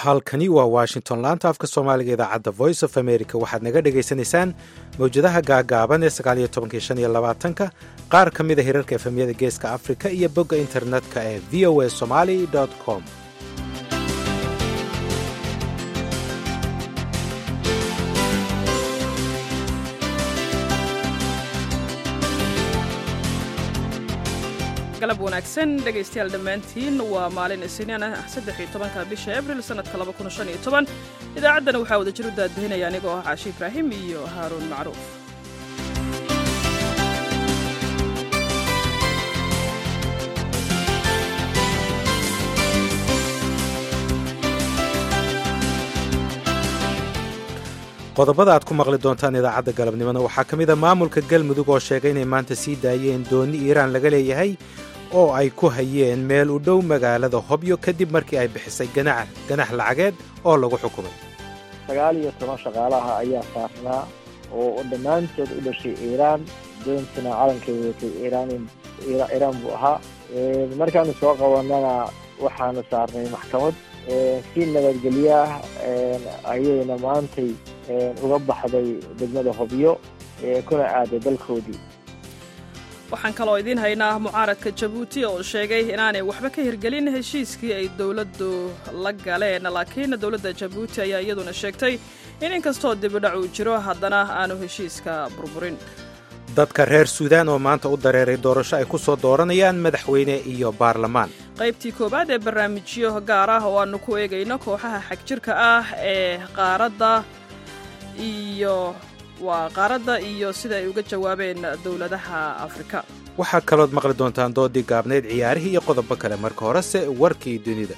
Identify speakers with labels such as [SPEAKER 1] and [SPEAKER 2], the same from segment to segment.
[SPEAKER 1] halkani waa washington laanta afka soomaaliga idaacadda voice of america waxaad naga dhagaysanaysaan mawjadaha gaagaaban ee sagaaliyo tobanki shan iyo labaatanka qaar ka mida hirarka efemyada geeska afrika iyo bogga internetka ee v o a somali com
[SPEAKER 2] galab wanaagsan dhegaystayaal dhammaantiin waa maalin isniin ah saddexiyo tobanka bisha abril sannadka laba kun shan iyo toban idaacaddana waxaa wada jir u daadahinaya anigoo ah caashi ibraahim iyo haaruun macruuf
[SPEAKER 1] qodobada aad ku maqli doontaan idaacadda galabnimona waxaa ka mid a maamulka galmudug oo sheegay inay maanta sii daayeen doonni iiraan laga leeyahay oo ay ku hayeen meel u dhow magaalada hobyo kadib markii ay bixisay ganax lacageed oo lagu xukumay
[SPEAKER 3] sagaal iyo toban shaqaalaha ayaa saarnaa oo dhammaantood u dhashay iiraan doontuna calankeeda watay iiraan buu ahaa markaanu soo qabanana waxaanu saarnay maxkamad si nabadgelyaah ayayna maantay uga baxday degmada hobyo kuna aaday dalkoodii
[SPEAKER 2] waxaan kaloo idiin haynaa mucaaradka jabuuti oo sheegay inaanay waxba ka hirgelin heshiiskii ay dowladdu la galeen laakiin dowladda jabuuti ayaa iyaduna sheegtay in inkastoo dibidhac uu jiro haddana aanu heshiiska burburin
[SPEAKER 1] dadka reer suudaan oo maanta u dareeray doorasho ay ku soo dooranayaan madaxweyne iyo baarlamaan
[SPEAKER 2] qaybtii koowaad ee barnaamijyo gaar ah oo aannu ku eegayno kooxaha xagjirka ah ee qaaradda iyo waa qaaradda iyo sida ay uga jawaabeen dowladaha afrika
[SPEAKER 1] waxaa kalood maqli doontaan doodii gaabneyd ciyaarihii iyo qodobo kale marka horese warkii dunida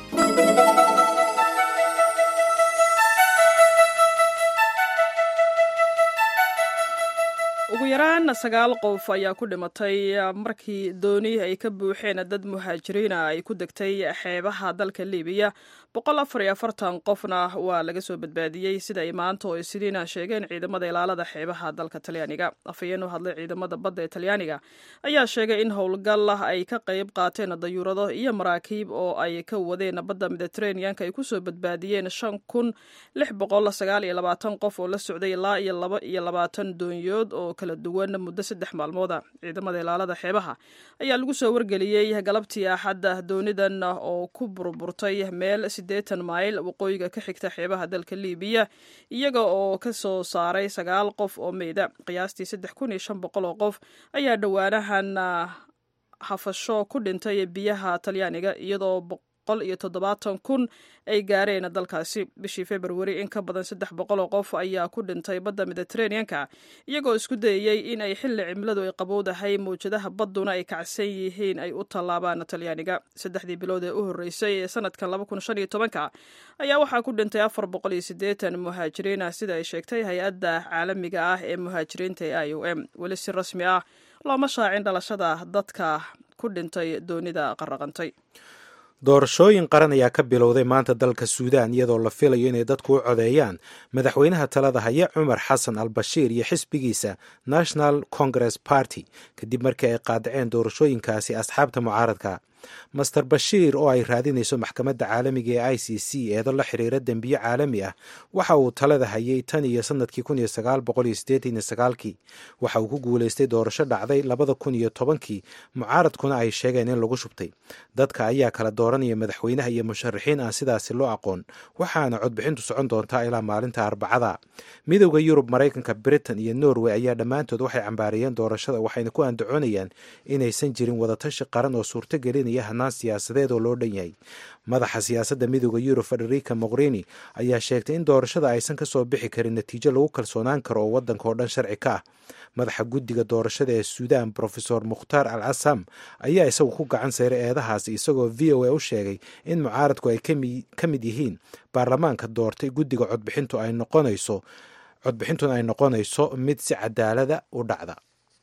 [SPEAKER 2] ugu yaraan sagaal qof ayaa ku dhimatay markii dooni ay ka buuxeen dad muhaajiriina ay ku degtay xeebaha dalka libiya boqol afar iyo afartan qofna waa laga soo badbaadiyey sida ay maanta oo isniina sheegeen ciidamada ilaalada xeebaha dalka talyaaniga afhayeen u hadlay ciidamada badda ee talyaaniga ayaa sheegay in howlgal ay ka qayb qaateen dayuurado iyo maraakiib oo ay ka wadeen badda mediteraneanka ay kusoo badbaadiyeen shan kun lix boqol sagaal iyo labaatan qof oo la socday ilaa iyo laba iyo labaatan doonyood oo kala duwan muddo saddex maalmooda ciidamada ilaalada xeebaha ayaa lagu soo wargeliyey galabtii axadda doonidan oo ku burburtay meel siddeetan mayl waqooyiga ka xigta xeebaha dalka libiya iyaga oo ka soo saaray sagaal qof oo meyda qiyaastii saddex kun iyo shan boqol oo qof ayaa dhowaanahan hafasho ku dhintay biyaha talyaaniga iyadoo boqol iyo toddobaatan kun ay gaareen dalkaasi bishii februari in ka badan saddex boqol oo qof ayaa ku dhintay badda mediteraneanka iyagoo isku dayeyey in ay xilli cimiladu ay qabowdahay mawjadaha badduna ay kacsan yihiin ay u tallaabaan talyaaniga saddexdii bilood ee u horreysay ee sanadkan laba kun shan iyo tobanka ayaa waxaa ku dhintay afar boqol iyo siddeetan muhaajiriin ah sida ay sheegtay hay-adda caalamiga ah ee muhaajiriinta ee i o m weli si rasmi ah looma shaacin dhalashada dadka ku dhintay doonida qarraqantay
[SPEAKER 1] doorashooyin qaran ayaa ka bilowday maanta dalka suudaan iyadoo la filayo inay dadku u codeeyaan madaxweynaha talada haya cumar xasan al bashiir iyo xisbigiisa national congress party kadib markii ay qaadaceen doorashooyinkaasi asxaabta mucaaradka master bashiir oo ay raadinayso maxkamadda caalamiga ee i c c eedo la xiriira dembiyo caalami ah waxa uu talada hayay tan iyo sanadkii kun iyo sagaal boqol iyo siddeetan iyo sagaalkii waxa uu ku guulaystay doorasho dhacday labada kun iyo tobankii mucaaradkuna ay sheegeen in lagu shubtay dadka ayaa kala dooranaya madaxweynaha iyo musharaxiin aan sidaasi loo aqoon waxaana codbixintu socon doontaa ilaa maalinta arbacada midowda yurub maraykanka britain iyo norway ayaa dhammaantood waxay cambaariyeen doorashada waxayna ku andacoonayaan inaysan jirin wadatashi qaran oo suurtogelin hanaan siyaasadeed oo loo dhan yahay madaxa siyaasadda midooda yurub federica mogherini ayaa sheegtay in doorashada aysan ka soo bixi karin natiijo lagu kalsoonaan karo oo waddanka oo dhan sharci ka ah madaxa guddiga doorashada ee suudaan brofesor mukhtaar al casam ayaa isagu ku gacan sayray eedahaasi isagoo v o a u sheegay in mucaaradku ay ka mid yihiin baarlamaanka doortay guddiga codbixintu ay noqonayso codbixintuna ay noqonayso mid si cadaalada u dhacda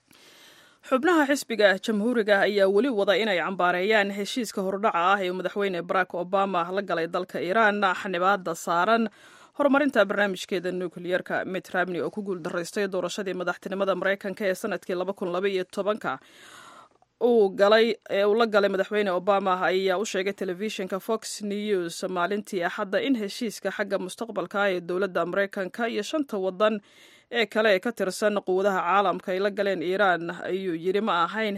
[SPEAKER 2] xubnaha xisbiga jamhuuriga ayaa weli wada inay cambaareeyaan heshiiska hordhaca ah ee madaxweyne barack obama la galay dalka iiraan xanibaada saaran horumarinta barnaamijkeeda nukliyeerka mitt ramney oo ku guul daraystay doorashadii madaxtinimada maraykanka ee sanadkii laba kun laba iyo tobanka uu galay ee uu la galay madaxweyne obama ayaa u sheegay telefishinka fox news maalintii axadda in heshiiska xagga mustaqbalka ee dowladda maraykanka iyo shanta waddan ee kale ee ka tirsan quwadaha caalamka ay la galeen iiraan ayuu yidhi ma ahayn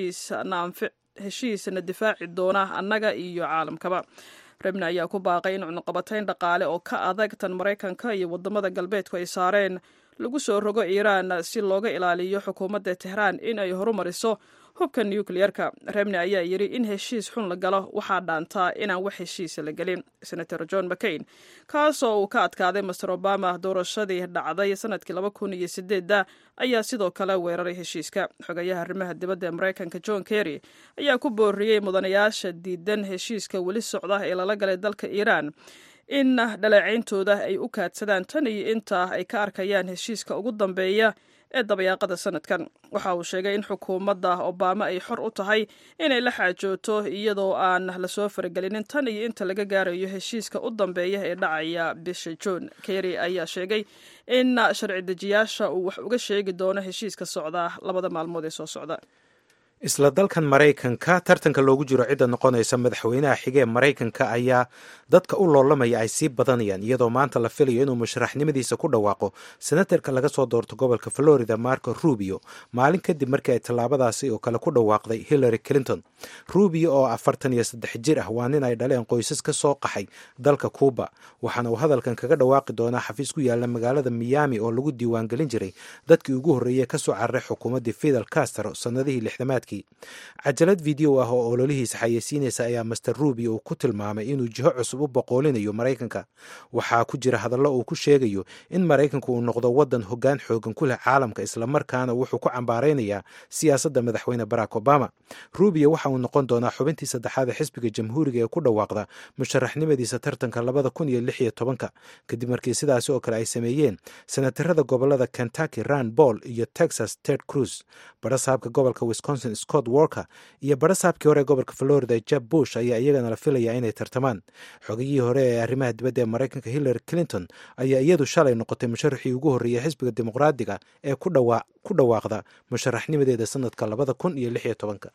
[SPEAKER 2] heshiisna difaaci doona annaga iyo caalamkaba rebne ayaa ku baaqay in cunuqabatayn dhaqaale oo ka adag tan maraykanka iyo waddamada galbeedku ay saareen lagu soo rogo iiraan si looga ilaaliyo xukuumadda tehraan in ay horumariso hubka nucleerka rebne ayaa yidhi in heshiis xun la galo waxaa dhaantaa inaan wax heshiisa la gelin senator john mccain kaasoo uu ka adkaaday master obama doorashadii dhacday sanadkii laba kun iyo sideedda ayaa sidoo kale weeraray heshiiska xogayaha arrimaha dibadda ee maraykanka john kerry ayaa ku booriyey mudanayaasha diidan heshiiska weli socda ee lala galay dalka iiraan in dhaleecayntooda ay u kaadsadaan tan iyo inta ay ka arkayaan heshiiska ugu dambeeya ee dabayaaqada sanadkan waxa uu sheegay in xukuumadda obama ay xor u tahay inay la xaajooto iyadoo aan lasoo faragelinin tan iyo inta laga gaarayo heshiiska u dambeeya ee dhacaya bisha juun kerry ayaa sheegay in sharci dejiyaasha uu wax uga sheegi doono heshiiska socda labada maalmood ee soo socda
[SPEAKER 1] isla dalkan maraykanka tartanka loogu jiro cidda noqonaysa madaxweynaha xige ee maraykanka ayaa dadka u loolamaya ay sii badanayaan iyadoo maanta la filayo inuu musharaxnimadiisa ku dhawaaqo senatarka laga soo doorto gobolka florida marco rubio maalin kadib markii ay tallaabadaasi oo kale ku dhawaaqday hillary clinton rubio oo afartan iyo saddex jir ah waa nin ay dhaleen qoysas ka soo qaxay dalka cuuba waxaana uu hadalkan kaga dhawaaqi doonaa xafiis ku yaala magaalada miami oo lagu diiwaangelin jiray dadkii ugu horreeyey kasoo cararay xukuumaddii fidel castro sannadihii lixdamaadkii cajalad video ah oo ololihiisa xayeysiinaysa ayaa master rubio uu ku tilmaamay inuu jiho cusub u boqoolinayo maraykanka waxaa ku jira hadallo uu ku sheegayo in maraykanku uu noqdo waddan hoggaan xoogan ku leh caalamka islamarkaana wuxuu ku cambaaraynayaa siyaasadda madaxweyne barack obama rubio waxa uu noqon doonaa xubintii saddexaad ee xisbiga jamhuuriga ee ku dhawaaqda musharaxnimadiisa tartanka labada kun iyo lix iyo tobanka kadib markii sidaasi oo kale ay sameeyeen senatarada gobolada kentucky ran ball iyo texas ted cruz barasaabka gobolka wisconsin scott walker iyo barasaabkii hore ee gobolka florida jeb bush ayaa iyagana la filayaa inay tartamaan xogayihii hore ee arrimaha dibadda ee maraykanka hillary clinton ayaa iyadu shalay noqotay musharaxii ugu horreeyay xisbiga dimuqraadiga ee ku dhawaaqda musharaxnimadeeda sanadka labada kun iyo lix iyo tobanka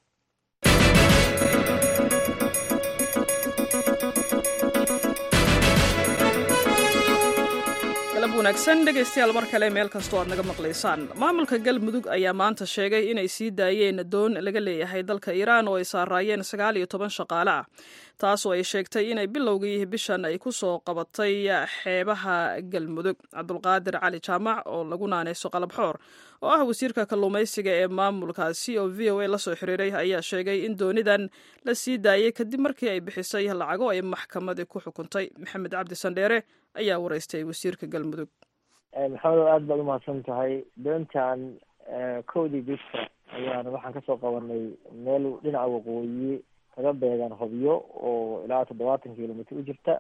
[SPEAKER 2] wanaagsan dhegaystayaal mar kale meel kastoo aad naga maqlaysaan maamulka galmudug ayaa maanta sheegay inay sii daayeen doon laga leeyahay dalka iiraan oo ay saaraayeen sagaal iyo toban shaqaale ah taasoo ay sheegtay inay bilowgii bishan ay ku soo qabatay xeebaha galmudug cabdulqaadir cali jaamac oo lagu naanayso qalabxoor oo ah wasiirka kalluumaysiga ee maamulkaasi oo v o a la soo xiriiray ayaa sheegay in doonidan la sii daayey kadib markii ay bixisay lacago ay maxkamadi ku xukuntay maxamed cabdi sandheere ayaa wareystay wasiirka galmudug
[SPEAKER 3] maxamedo aada baad umahadsan tahay doontan kowdii bisha ayaan waxaan kasoo qabanay meel dhinaca waqooyi kaga beegan hobyo oo ilaa toddobaatan kilomitr u jirta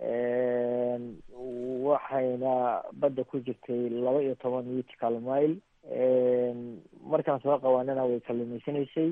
[SPEAKER 3] waxayna badda ku jirtay laba iyo toban mitcal mile markaan soo qabanana way kalluumaysanaysay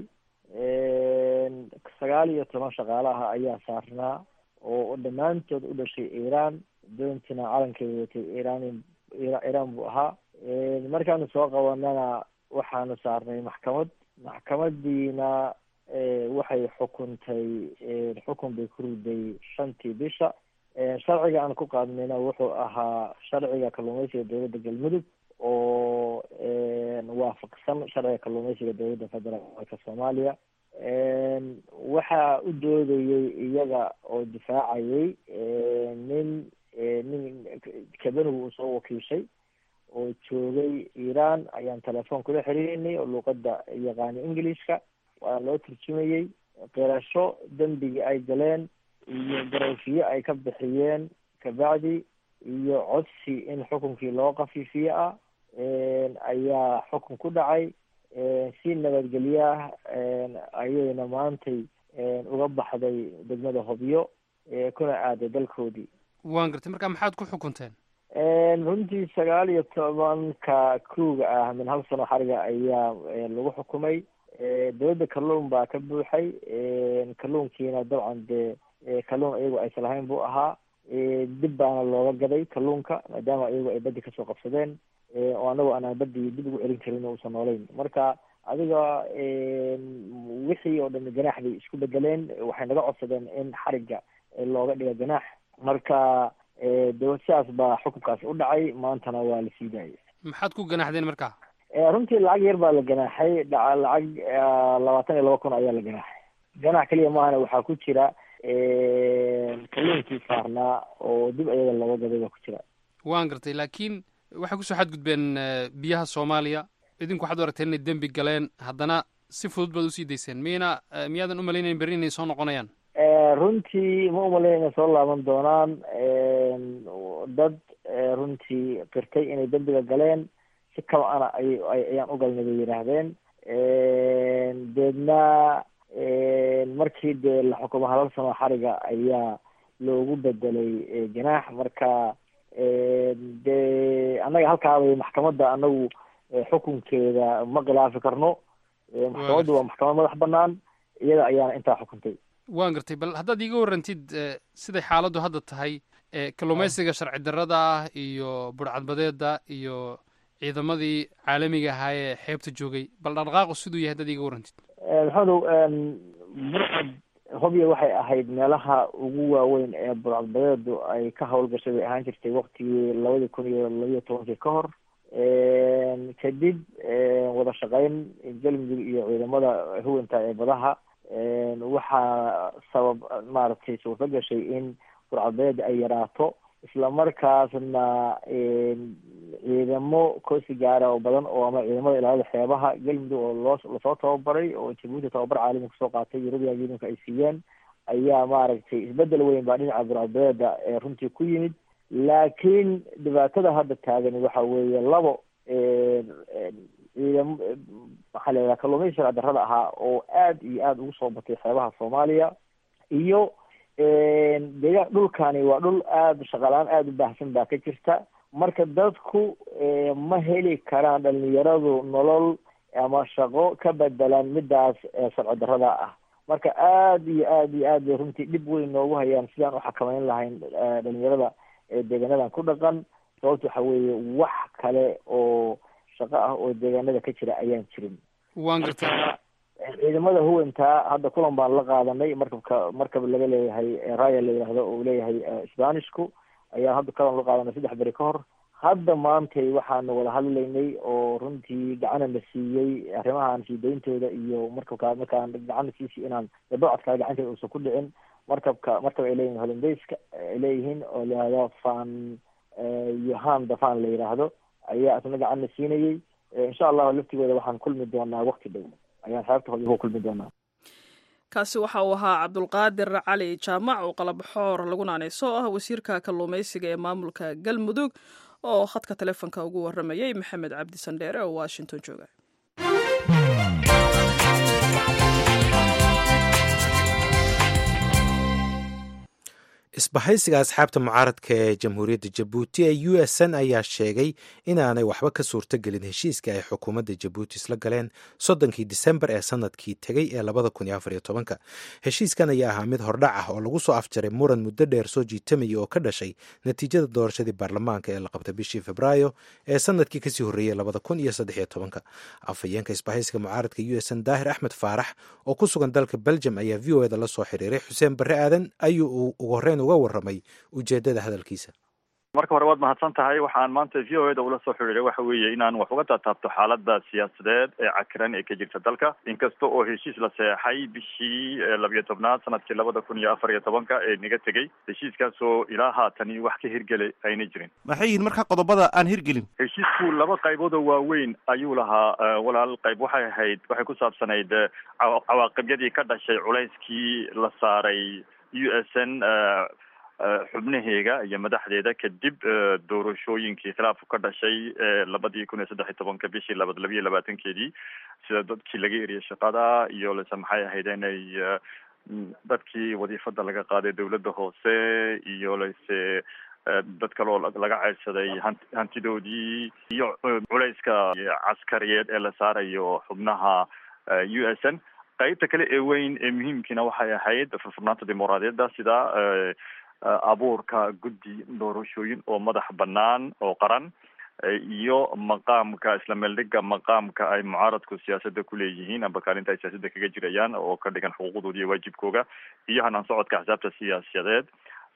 [SPEAKER 3] sagaal iyo toban shaqaalaha ayaa saarnaa oo dhammaantood u dhashay iiraan doontina calankeeda watay iiraan iiraan buu ahaa markaanu soo qabanana waxaanu saarnay maxkamad maxkamadiina waxay xukuntay xukun bay ku riday shantii bisha sharciga aan ku qaadnayna wuxuu ahaa sharciga kalluumaysiga dowladda galmudug oo waafaqsan sharciga kalluumaysiga dowladda federaalka soomaaliya waxaa u doodayay iyaga oo difaacayay nin nin kabanigu uu soo wakiishay oo joogay iiraan ayaan telefoon kula xiriirinay oo luuqadda yaqaana englishka waa loo turjumayey qirasho dembigii ay galeen iyo garowshiyo ay ka bixiyeen kabacdi iyo codsi in xukunkii loo kafiifiye ah ayaa xukun ku dhacay si nabadgelyaah ayayna maantay uga baxday degmada hobyo kuna aaday dalkoodii
[SPEAKER 4] waan gartay marka maxaad ku xukunteen
[SPEAKER 3] runtii sagaal iyo tobanka kruga ah min hal sano xariga ayaa lagu xukumay dowladda kalluun baa ka buuxay kalluunkiina dabcan dee kalluun iyagu aysan lahayn buu ahaa dib baana looga gaday kalluunka maadaama iyagu ay baddi kasoo qabsadeen oo anagu aanaan baddi dib ugu celin karin uusan noolayn marka adiga wixii oo dhan ganaax bay isku bedeleen waxay naga codsadeen in xarigga looga dhigo ganaax marka de sidaas baa xukunkaasi u dhacay maantana waa la sii daayay
[SPEAKER 4] maxaad ku ganaaxdeen marka
[SPEAKER 3] runtii lacag yar baa la ganaaxay dha lacag labaatan iyo laba kun ayaa la ganaaxay ganaax keliya maahana waxaa ku jira kalluunkii saarnaa oo dib ayaga looga gaday baa ku jira
[SPEAKER 4] waan gartay laakiin waxay kusoo xadgudbeen biyaha soomaaliya idinku waxaad u aragteen inay dembi galeen haddana si fudud baad usii dayseen miyayna miyaadan umalaynayn berri inay soo noqonayaan
[SPEAKER 3] runtii ma umalayn inay soo laaban doonaan dad runtii qirtay inay dembiga galeen si kaba ana ay ayaan u galnay bay yidhaahdeen deedna markii dee la xukumo halal sano xariga ayaa loogu bedelay ganaax marka dee annaga halkaabay maxkamadda anagu xukunkeeda ma khilaafi karno maxkamaddu waa maxkamad madax banaan iyada ayaana intaa xukuntay
[SPEAKER 4] waan gartay bal haddaad iiga warrantid siday xaaladdu hadda tahay kalluumaysiga sharci darrada ah iyo burcadbadeeda iyo ciidamadii caalamiga ahaa ee xeebta joogay bal dhaqdhaqaaqu siduu yahay haddaad iiga warrantid
[SPEAKER 3] maxamedow burcad hobya waxay ahayd meelaha ugu waaweyn ee burcadbadeedu ay ka howlgashay bay ahaan jirtay waktigii labadii kun iyo labiyo tobankii ka hor kadib wada shaqeyn galmudug iyo ciidamada huwanta ee badaha waxaa sabab maaragtay suurto gashay in burcadbadeeda ay yaraato isla markaasna ciidamo koosi gaara oo badan oo ama ciidamada ilaalada xeebaha galmudug oo loo lasoo tababaray oo jabuuti tababar caalami kasoo qaatay european unionka ay siiyeen ayaa maaragtay isbedel weyn baa dhinaca burcadbadeeda ee runtii ku yimid laakiin dhibaatada hadda taagani waxa weeye labo ciidam maxaa la yidhaha kalluumaysi sharci darrada ahaa oo aad iyo aada ugu soo batay xeebaha soomaaliya iyo deegaan dhulkani waa dhul aada shaqalaan aada u baahsan baa ka jirta marka dadku ma heli karaan dhalinyaradu nolol ama shaqo ka bedelan midaas sharci darrada ah marka aada iyo aada iyo aad bay runtii dhib weyn noogu hayaan sidaan u xakameyn lahayn dhalinyarada deegaanadan ku dhaqan sababta waxa weeye wax kale oo shaqo ah oo deegaanada ka jira ayaan jirin
[SPEAKER 4] waan gartay
[SPEAKER 3] ciidamada huwanta hadda kulan baan la qaadanay markabka markab laga leeyahay raya la yidhaahdo oo leeyahay spanishku ayaan hadda kalan la qaadanay saddex beri ka hor hadda maantay waxaanu wada hadlaynay oo runtii gacana la siiyey arrimahan sii dayntooda iyo markabka markaan gacana siisi inaan dabacadkaa gacanteeda uusan ku dhicin markabka markab ay leeyihin hollandayska ay leeyihiin oo la yihahdo fan yohan dafan la yidhaahdo ayaa isna gacanna siinayey insha allahu laftigooda waxaan kulmi doonaa wakti dhow ayaan xeebta hooda ku kulmi doonaa
[SPEAKER 2] kaasi waxa uu ahaa cabdulqaadir cali jaamac oo qalabxoor lagu naanayso oo ah wasiirka kalluumaysiga ee maamulka galmudug oo khadka telefonka ugu waramayay maxamed cabdi sandheere oo washington jooga
[SPEAKER 1] isbahaysiga asxaabta mucaaradka ee jamhuuriyadda jabuuti ee u s n ayaa sheegay inaanay waxba ka suurtogelin heshiiska ay xukuumadda jabuuti isla galeen soddonkii disembar ee sanadkii tegey ee labada kun iyo afar iyo tobanka heshiiskan ayaa ahaa mid hordhac ah oo lagu soo afjaray muran muddo dheer soo jiitamaya oo ka dhashay natiijada doorashadii baarlamaanka ee la qabtay bishii febraayo ee sanadkii kasii horreeyey labada kun iyo saddex iyo tobanka afhayeenka isbahaysiga mucaaradka u s n daahir axmed faarax oo ku sugan dalka belgium ayaa v o eda la soo xiriiray xuseen barre aadan ayuu ugu horreyn uga warramay ujeedada hadalkiisa
[SPEAKER 5] marka hore waad mahadsan tahay waxaan maanta v o eda ula soo xiriiray waxa weeye inaan wax uga taataabto xaaladda siyaasadeed ee cakiran ee ka jirta dalka inkasta oo heshiis la seexay bishii labiyo tobnaad sanadkii labada kun iyo afar iyo tobanka ee naga tegey heshiiskaasoo ilaa haatani wax ka hirgelay ayna jirin
[SPEAKER 6] maxay yihiin marka qodobada aan hirgelin
[SPEAKER 5] heshiisku laba qaybood oo waaweyn ayuu lahaa walaal qayb waxay ahayd waxay ku saabsanayd cawaaqibyadii ka dhashay culayskii la saaray u s n xubnaheega iyo madaxdeeda kadib doorashooyinkii khilaafku ka dhashay labadii kun iyo saddex iyo tobanka bishii laba labiyo labaatankeedii sida dadkii laga eriyay shaqada iyo lase maxay ahayd inay dadkii wadiifada laga qaaday dawladda hoose iyo lase dad kaloo laga ceydsaday han hantidoodii iyo culayska caskariyeed ee la saarayo xubnaha u s n qaybta kale ee weyn ee muhiimkiina waxay ahayd furfurnaanta dimuqraadiyadda sida abuurka guddi doorashooyin oo madax banaan oo qaran iyo maqaamka isla meeldhiga maqaamka ay mucaaradku siyaasadda kuleeyihiin amba kaalinta ay siyaasadda kaga jirayaan oo ka dhigan xuquuqdooda iyo waajibkooga iyo hanaan socodka axsaabta siyaasadeed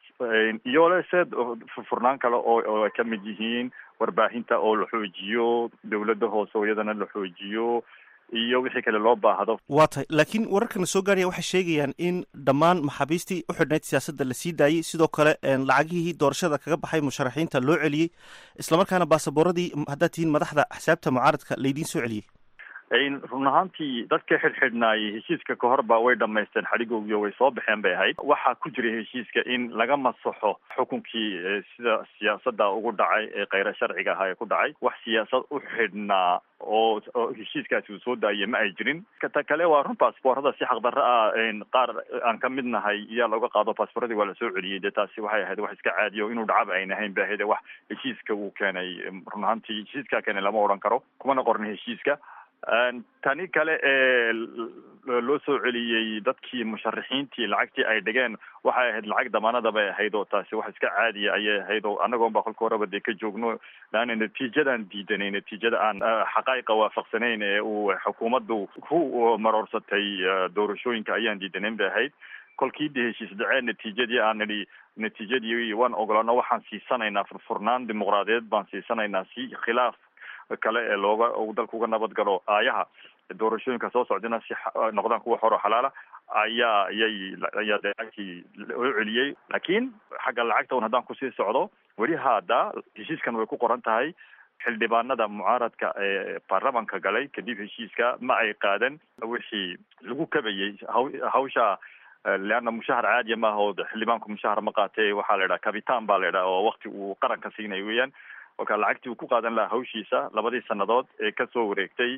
[SPEAKER 5] iyo leseed furnaan kale oo oo ay kamid yihiin warbaahinta oo la xoojiyo dawladda hoose oo iyadana la xoojiyo iyo wixii kale loo baahdo
[SPEAKER 6] waa tahay laakiin wararkana soo gaaraya waxay sheegayaan in dhammaan maxaabiistii u xidhnayd siyaasadda la sii daayey sidoo kale lacagihii doorashada kaga baxay musharaxiinta loo celiyey islamarkaana baasaboorradii haddaad tihiin madaxda axsaabta mucaaradka laydiin soo celiyey
[SPEAKER 5] run ahaantii dadka xidhxidhnaayay heshiiska kahor ba way dhamaysteen xadhigoogiyo way soo baxeen bay ahayd waxaa ku jiray heshiiska in laga masaxo xukunkii sida siyaasada ugu dhacay ee kheyra sharciga ahaa ee ku dhacay wax siyaasad u xidhnaa oo oo heshiiskaasi uu soo daayay ma ay jirin ta kale waa run baasboorada si xaqdarro ah qaar aan ka mid nahay iyaa looga qaado baasbooradii waa lasoo celiyey dee taasi waxay ahayd wax iska caadiya o inuu dhacaba ayn ahayn ba ahayd wax heshiiska uu keenay run ahaantii heshiiskaa keenay lama odhan karo kumana qoran heshiiska tani kale ee loo soo celiyey dadkii musharaxiintii lacagtii ay dhigeen waxay ahayd lacag damaanada bay ahayd oo taasi wax iska caadiya ayay ahayd oo anagoon ba kolka horeba dee ka joogno laana natiijadan diidanay natiijada aan xaqaa'iqa waafaqsanayn ee uu xukuumaddu ku maroorsatay doorashooyinka ayaan diidanayn bay ahayd kolkii de heshiis dhaceen natiijadii aan nidhi natiijadii waan ogolaano waxaan siisanaynaa furfurnaan dimuqraadiyeed baan siisanaynaa si khilaaf kale ee looga dalka uga nabad galo aayaha doorashooyinka soo socdana si noqdaan kuwa xor oo xalaala ayaa ayay ayaa de lacagtii loo celiyey laakiin xagga lacagta un haddaan kusii socdo weli haada heshiiskan way ku qoran tahay xildhibaanada mucaaradka ee baarlamanka galay kadib heshiiska ma ay qaadan wixii lagu kabayey haw hawsha leanna mushahar caadiya maaha oo xildhibaanku mushahar ma qaatee waxaa la idhaha cabitaan baa la idhaha oo wakti uu qaranka siinayo weeyaan kolka lacagtii uu ku qaadan lahaa hawshiisa labadii sanadood ee kasoo wareegtay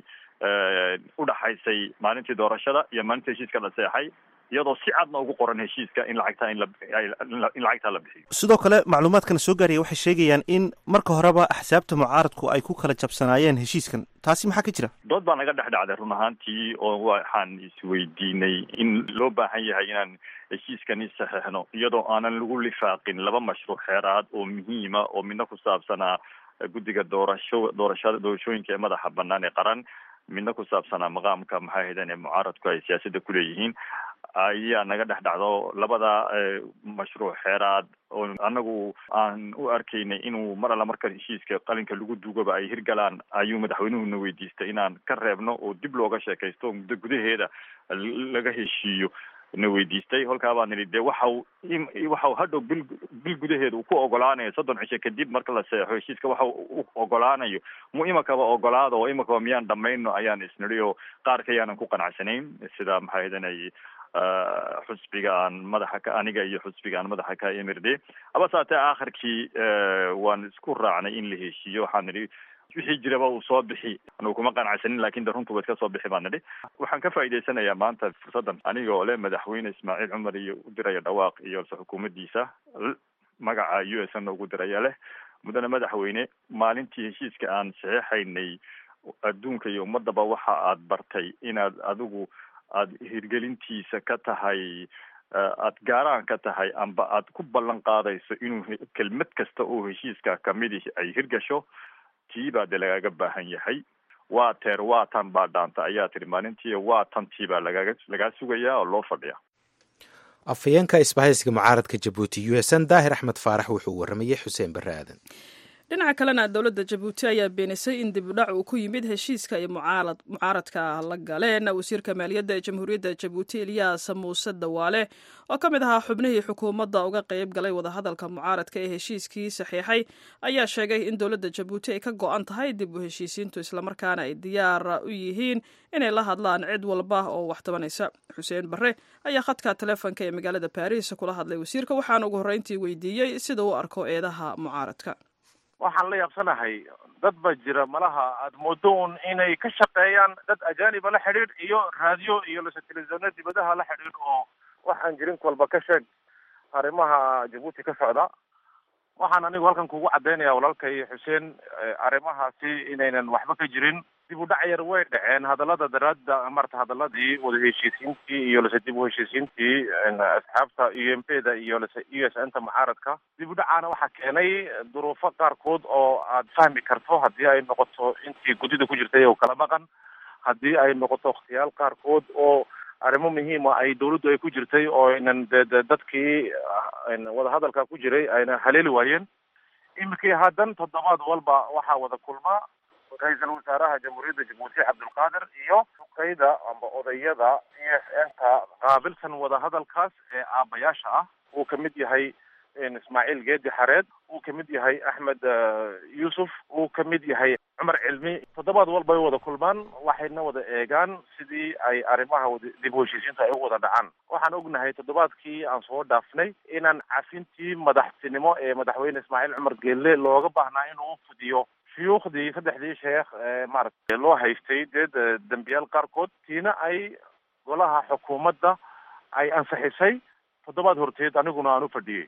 [SPEAKER 5] udhaxaysay maalintii doorashada iyo maalintii heshiiska la seexay iyadoo si cadna ugu qoran heshiiska in lacagtaa in la in lacagtaa la bixiyo
[SPEAKER 6] sidoo kale macluumaadkana soo gaaraya waxay sheegayaan in marka horeba axsaabta mucaaradku ay ku kala jabsanaayeen heshiiskan taasi maxaa ka jira
[SPEAKER 5] dood baa naga dhex dhacday run ahaantii oo waxaan isweydiinay in loo baahan yahay inaan heshiiskani saxeixno iyadoo aanan lagu lifaaqin laba mashruuc xeeraad oo muhiima oo midna ku saabsanaa guddiga doorasho doorashada doorashooyinka ee madaxa banaan ee qaran midna ku saabsanaa maqaamka maxaa haydan ee mucaaradku ay siyaasadda kuleeyihiin ayaa naga dhex dhacdo labada mashruuc xeeraad oo anagu aan u arkaynay inuu mar alla marka heshiiska qalinka lagu duugaba ay hirgalaan ayuu madaxweynuhuna weydiistay inaan ka reebno oo dib looga sheekaysto muddo gudaheeda laga heshiiyo na weydiistay holkaa baa nidhi dee waxau waxau hadhow bil bil gudaheeda uu ku ogolaanayo soddon cisho kadib marka la seexo heshiiska waxa u ogolaanayo mu imakaba ogolaada oo imakaba miyaan dhamayno ayaan isnidhi oo qaarka yaanan ku qanacsanayn sida maxaa hidanay xusbiga aan madaxa ka aniga iyo xusbiga aan madaxa ka emirde haba saatee aakhirkii waan isku raacnay in la heshiiyo waxaan nidhi wixii jiraba uu soo bixi anugu kuma qanacsanin lakin de runtuba iska soo bixi baan nidhi waxaan ka faa'idaysanayaa maanta fursaddan aniga oo le madaxweyne ismaaciil cumar iyo u diraya dhawaaq iyo se xukuumaddiisa magaca u s n ugu diraya leh muddana madaxweyne maalintii heshiiska aan saxeixaynay adduunka iyo ummadaba waxa aad bartay inaad adigu aada hirgelintiisa ka tahay aada gaaraan ka tahay amba aad ku ballan qaadayso inuu kelmad kasta oo heshiiska kamidi ay hirgasho tii baa dee lagaaga baahan yahay waa teer waa tan baa dhaanta ayaa tiri maalintii waa tantii baa lagaaga lagaa sugayaa oo loo fadhiya
[SPEAKER 1] afhayeenka isbahaysiga mucaaradka jabuuti u s n daahir axmed faarax wuxuu waramayey xuseen barre aadan
[SPEAKER 2] dhinaca kalena dowladda jabuuti ayaa beenisay in dibudhac uu ku yimid heshiiska ay mucaaradka la galeen wasiirka maaliyadda ee jamhuuriyadda jabuuti eliyas muuse dawaale oo ka mid ahaa xubnihii xukuumadda uga qayb galay wadahadalka mucaaradka ee heshiiskii saxiixay ayaa sheegay in dowladda jabuuti ay ka go-an tahay dib u heshiisiintu islamarkaana ay diyaar u yihiin inay la hadlaan cid walba oo wax tabanaysa xuseen barre ayaa khadka taleefonka ee magaalada baariis kula hadlay wasiirka waxaana ugu horreyntii weydiiyey sida u arko eedaha mucaaradka
[SPEAKER 7] waxaan la yaabsanahay dad ba jira malaha aada moodo un inay ka shaqeeyaan dad ajaaniba la xidhiidh iyo raadiyo iyo lase televisioona dibadaha la xidhiidh oo waxaan jirin walba ka sheeg arrimaha jabuuti ka socda waxaan anigu halkan kugu caddaynaya walaalkay xuseen arrimahaasi inaynan waxba ka jirin dib u dhac yar way dhaceen hadallada daraadda marta hadaladii wada heshiisiintii iyo lase dib u heshiisiintii asxaabta u m p da iyo lase u s n ta mucaaradka dib u dhacaana waxaa keenay duruufo qaarkood oo aad fahmi karto haddii ay noqoto intii guddida ku jirtay oo kala maqan haddii ay noqoto wakhtiyaal qaarkood oo arrimo muhiima ay dawladdu ay ku jirtay oo aynan de de dadkii wadahadalka ku jiray ayna haleeli waayeen iminkii haddan toddobaad walba waxaa wada kulma ra-iisul wasaaraha jamhuuriyadda jabuuti cabdulqaadir iyo duqeyda amba odayada e s n ka qaabilsan wadahadalkaas ee aabayaasha ah uu kamid yahay ismaaciil geedi xareed uu kamid yahay axmed yuusuf uu kamid yahay cumar cilmi toddobaad walba ay wada kulmaan waxayna wada eegaan sidii ay arrimaha dib u heshiisiinta ay u wada dhacaan waxaan ognahay toddobaadkii aan soo dhaafnay inaan cafintii madaxtinimo ee madaxweyne ismaaciil cumar geelle looga baahnaa inuu fudiyo shuyuukhdii saddexdii sheekh ee maaragtay loo haystay dee dembiyaal qaarkood tiina ay golaha xukuumadda ay ansixisay toddobaad horteed aniguna aan u fadhiyey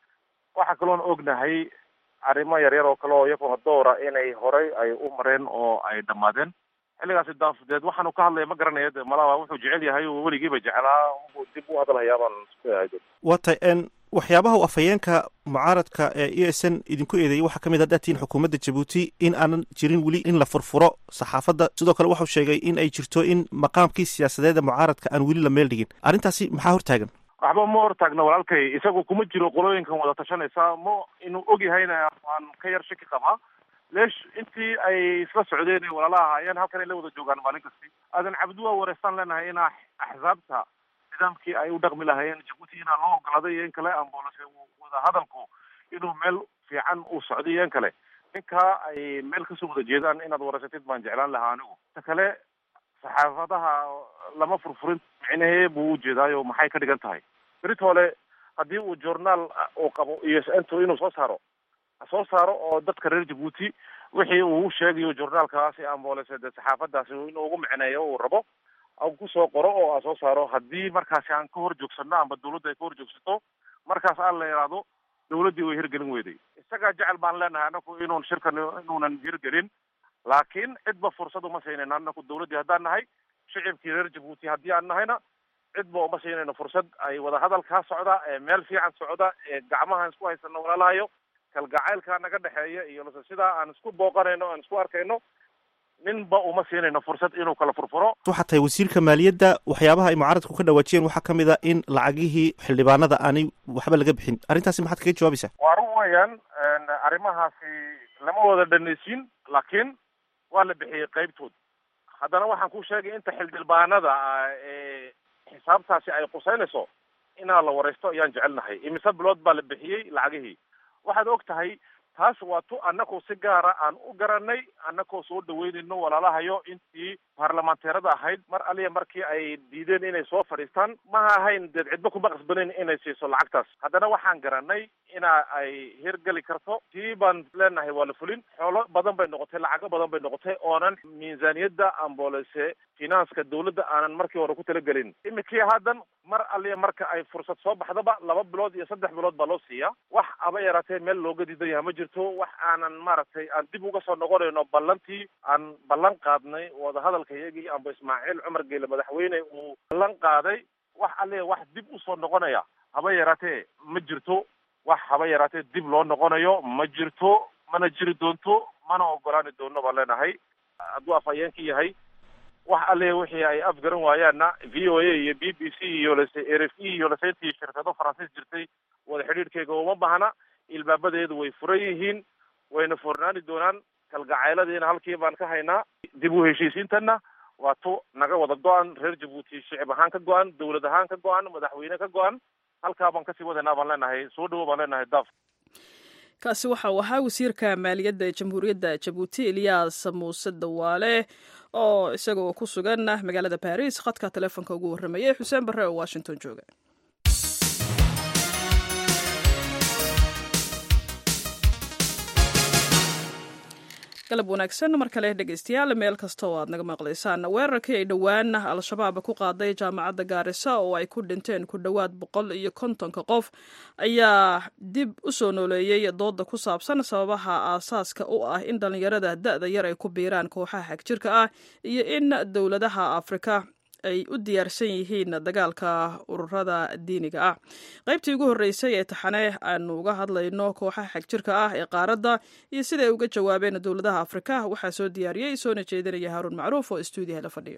[SPEAKER 7] waxaa kaloon ognahay arrimo yaryar oo kale oo iyaguna doora inay horay ay u mareen oo ay dhammaadeen xilligaasi daafadeed waxaanu ka hadlaya ma garanaya de malaba wuxuu jecel yahay oo weligiiba jeclaa u dib u hadalhayaa baan isku aado
[SPEAKER 6] waa tay n waxyaabaha u afhayeenka mucaaradka ee e s n idinku eedeeyay waxaa ka mid a dhaatiin xukuumadda jabuuti in aanan jirin weli in la furfuro saxaafadda sidoo kale waxau sheegay in ay jirto in maqaamkii siyaasadeeda mucaaradka aan weli la meel dhigin arrintaasi maxaa hortaagan
[SPEAKER 7] waxba ma hortaagna walaalkay isagu kuma jiro qolooyinkan wada tashanaysa ma inuu og yahayna waan ka yar shaki qabaa leesh intii ay isla socdeen ee walaalaha ahaayeen halkan ay la wada joogaan maalin kasti aadan cabdi waa wareystaan leenahay inaa axsaabta nidaamkii ay u dhaqmi lahaayeen jabuuti inaa loo ogolaaday iyo in kale ambolase wada hadalku inuu meel fiican uu socday iyo in kale ninkaa ay meel kasoo wada jeedaan inaad wareysatid baan jeclaan lahaa anigu ta kale saxaafadaha lama furfurin micnahee buu ujeedaayo maxay ka dhigan tahay beritole haddii uu journaal uu qabo iyo s n to inuu soo saaro soo saaro oo dadka reer jabuuti wixii uu sheegayo journaalkaasi ambolese de saxaafadaasi inuu ugu micneeyo uu rabo kusoo qoro oo a soo saaro haddii markaasi aan ka hor joogsano amba dawladda ay ka hor joogsato markaas aan la yidhaahdo dawladdii way hirgelin weyday isagaa jecel baan leenahay anaku inuun shirkan inuunan hirgelin laakiin cidba fursad uma siinayno anaku dawladdii haddaan nahay shicibkii reer jabuuti haddii aan nahayna cidba uma siinayno fursad ay wadahadalkaa socda ee meel fiican socda ee gacmahaan isku haysano walaalahayo kalgacaylkaa naga dhexeeya iyo lase sidaa aan isku booqanayno aan isku arkayno ninba uma siinayno fursad inuu kala furfuro
[SPEAKER 6] waxaa tahay wasiirka maaliyadda waxyaabaha ay mucaaradku ka dhawaajiyeen waxaa ka mid a in lacagihii xildhibaanada aanay waxba laga bixin arrintaasi maxaad kaga jawaabaysaa
[SPEAKER 7] waa run weeyaan arrimahaasi lama wada dhanaysiin laakiin waa la bixiyey qaybtood haddana waxaan ku sheegay inta xildhibaanada ee xisaabtaasi ay quseynayso inaa la wareysto ayaan jecelnahay imise bilood baa la bixiyey lacagihii waxaad og tahay taas waa tu annakoo si gaara aan u garanay annakoo soo dhaweynayno walaalahayo intii baarlamaanteerada ahayd mar aliya markii ay diideen inay soo fadhiistaan maha ahayn deed cidba kuma qasbanayn inay siiso lacagtaas haddana waxaan garanay ina ay hirgeli karto tii baan leenahay waa la fulin xoolo badan bay noqotay lacago badan bay noqotay oonan miisaaniyadda ambolese finanska dawladda aanan markii hore ku talagelin iminkii haddan mar aliya marka ay fursad soo baxdaba laba bilood iyo saddex bilood baa loo siiyaa wax aba yaraatee meel looga diidan yaha ma jirto wax aanan maaragtay aan dib uga soo noqonayno ballantii aan ballan qaadnay wadahadalka iyagii amba ismaaciil cumar geele madaxweyne uu ballan qaaday wax aliya wax dib usoo noqonaya haba yaraatee ma jirto wax haba yaraatee dib loo noqonayo ma jirto mana jiri doonto mana ogolaani doono baan leenahay hadduu afhayeenka yahay wax alle wixii ay afgaran waayaanna v o a iyo b b c iyo lase r f e iyo lase intii shirkado faransiis jirtay wada xidhiidhkeyga uma baahna ilbaabadeedu way furan yihiin wayna furnaani doonaan kalgacayladiina halkii baan ka haynaa dib u heshiisiintana waa tu naga wada go-an reer jabuuti shicib ahaan ka go-an dawlad ahaan ka go-an madaxweyne ka go-an halkaa baan kasii wadaynaa baan leenahay soo dhawo baan leenahay daaf
[SPEAKER 2] kaasi waxa uu ahaa wasiirka maaliyadda jamhuuriyadda jabuuti eliyas muuse dawaale oo isagoo ku sugan magaalada baris khadka teleefonka ugu warramayay xuseen barre oo washington jooga galab wanaagsan mar kale dhegeystayaal meel kasta oo aad naga maqlaysaan weerarkii ay dhowaan al-shabaab ku qaaday jaamacadda gaarisa oo ay ku dhinteen ku dhowaad boqol iyo kontonka qof ayaa dib u soo nooleeyey dooda ku saabsan sababaha aasaaska u ah in dhallinyarada da-da yar ay ku biiraan kooxaha xagjirka ah iyo in dowladaha afrika ay u diyaarsan yihiin dagaalka ururada diiniga ah qaybtii ugu horreysay ee taxane aanu uga hadlayno kooxaha xagjirka ah ee qaaradda iyo siday uga jawaabeen dowladaha afrika waxaa soo diyaariyey soona jeedinaya haaruun macruuf oo stuudiyaha la fadhiyo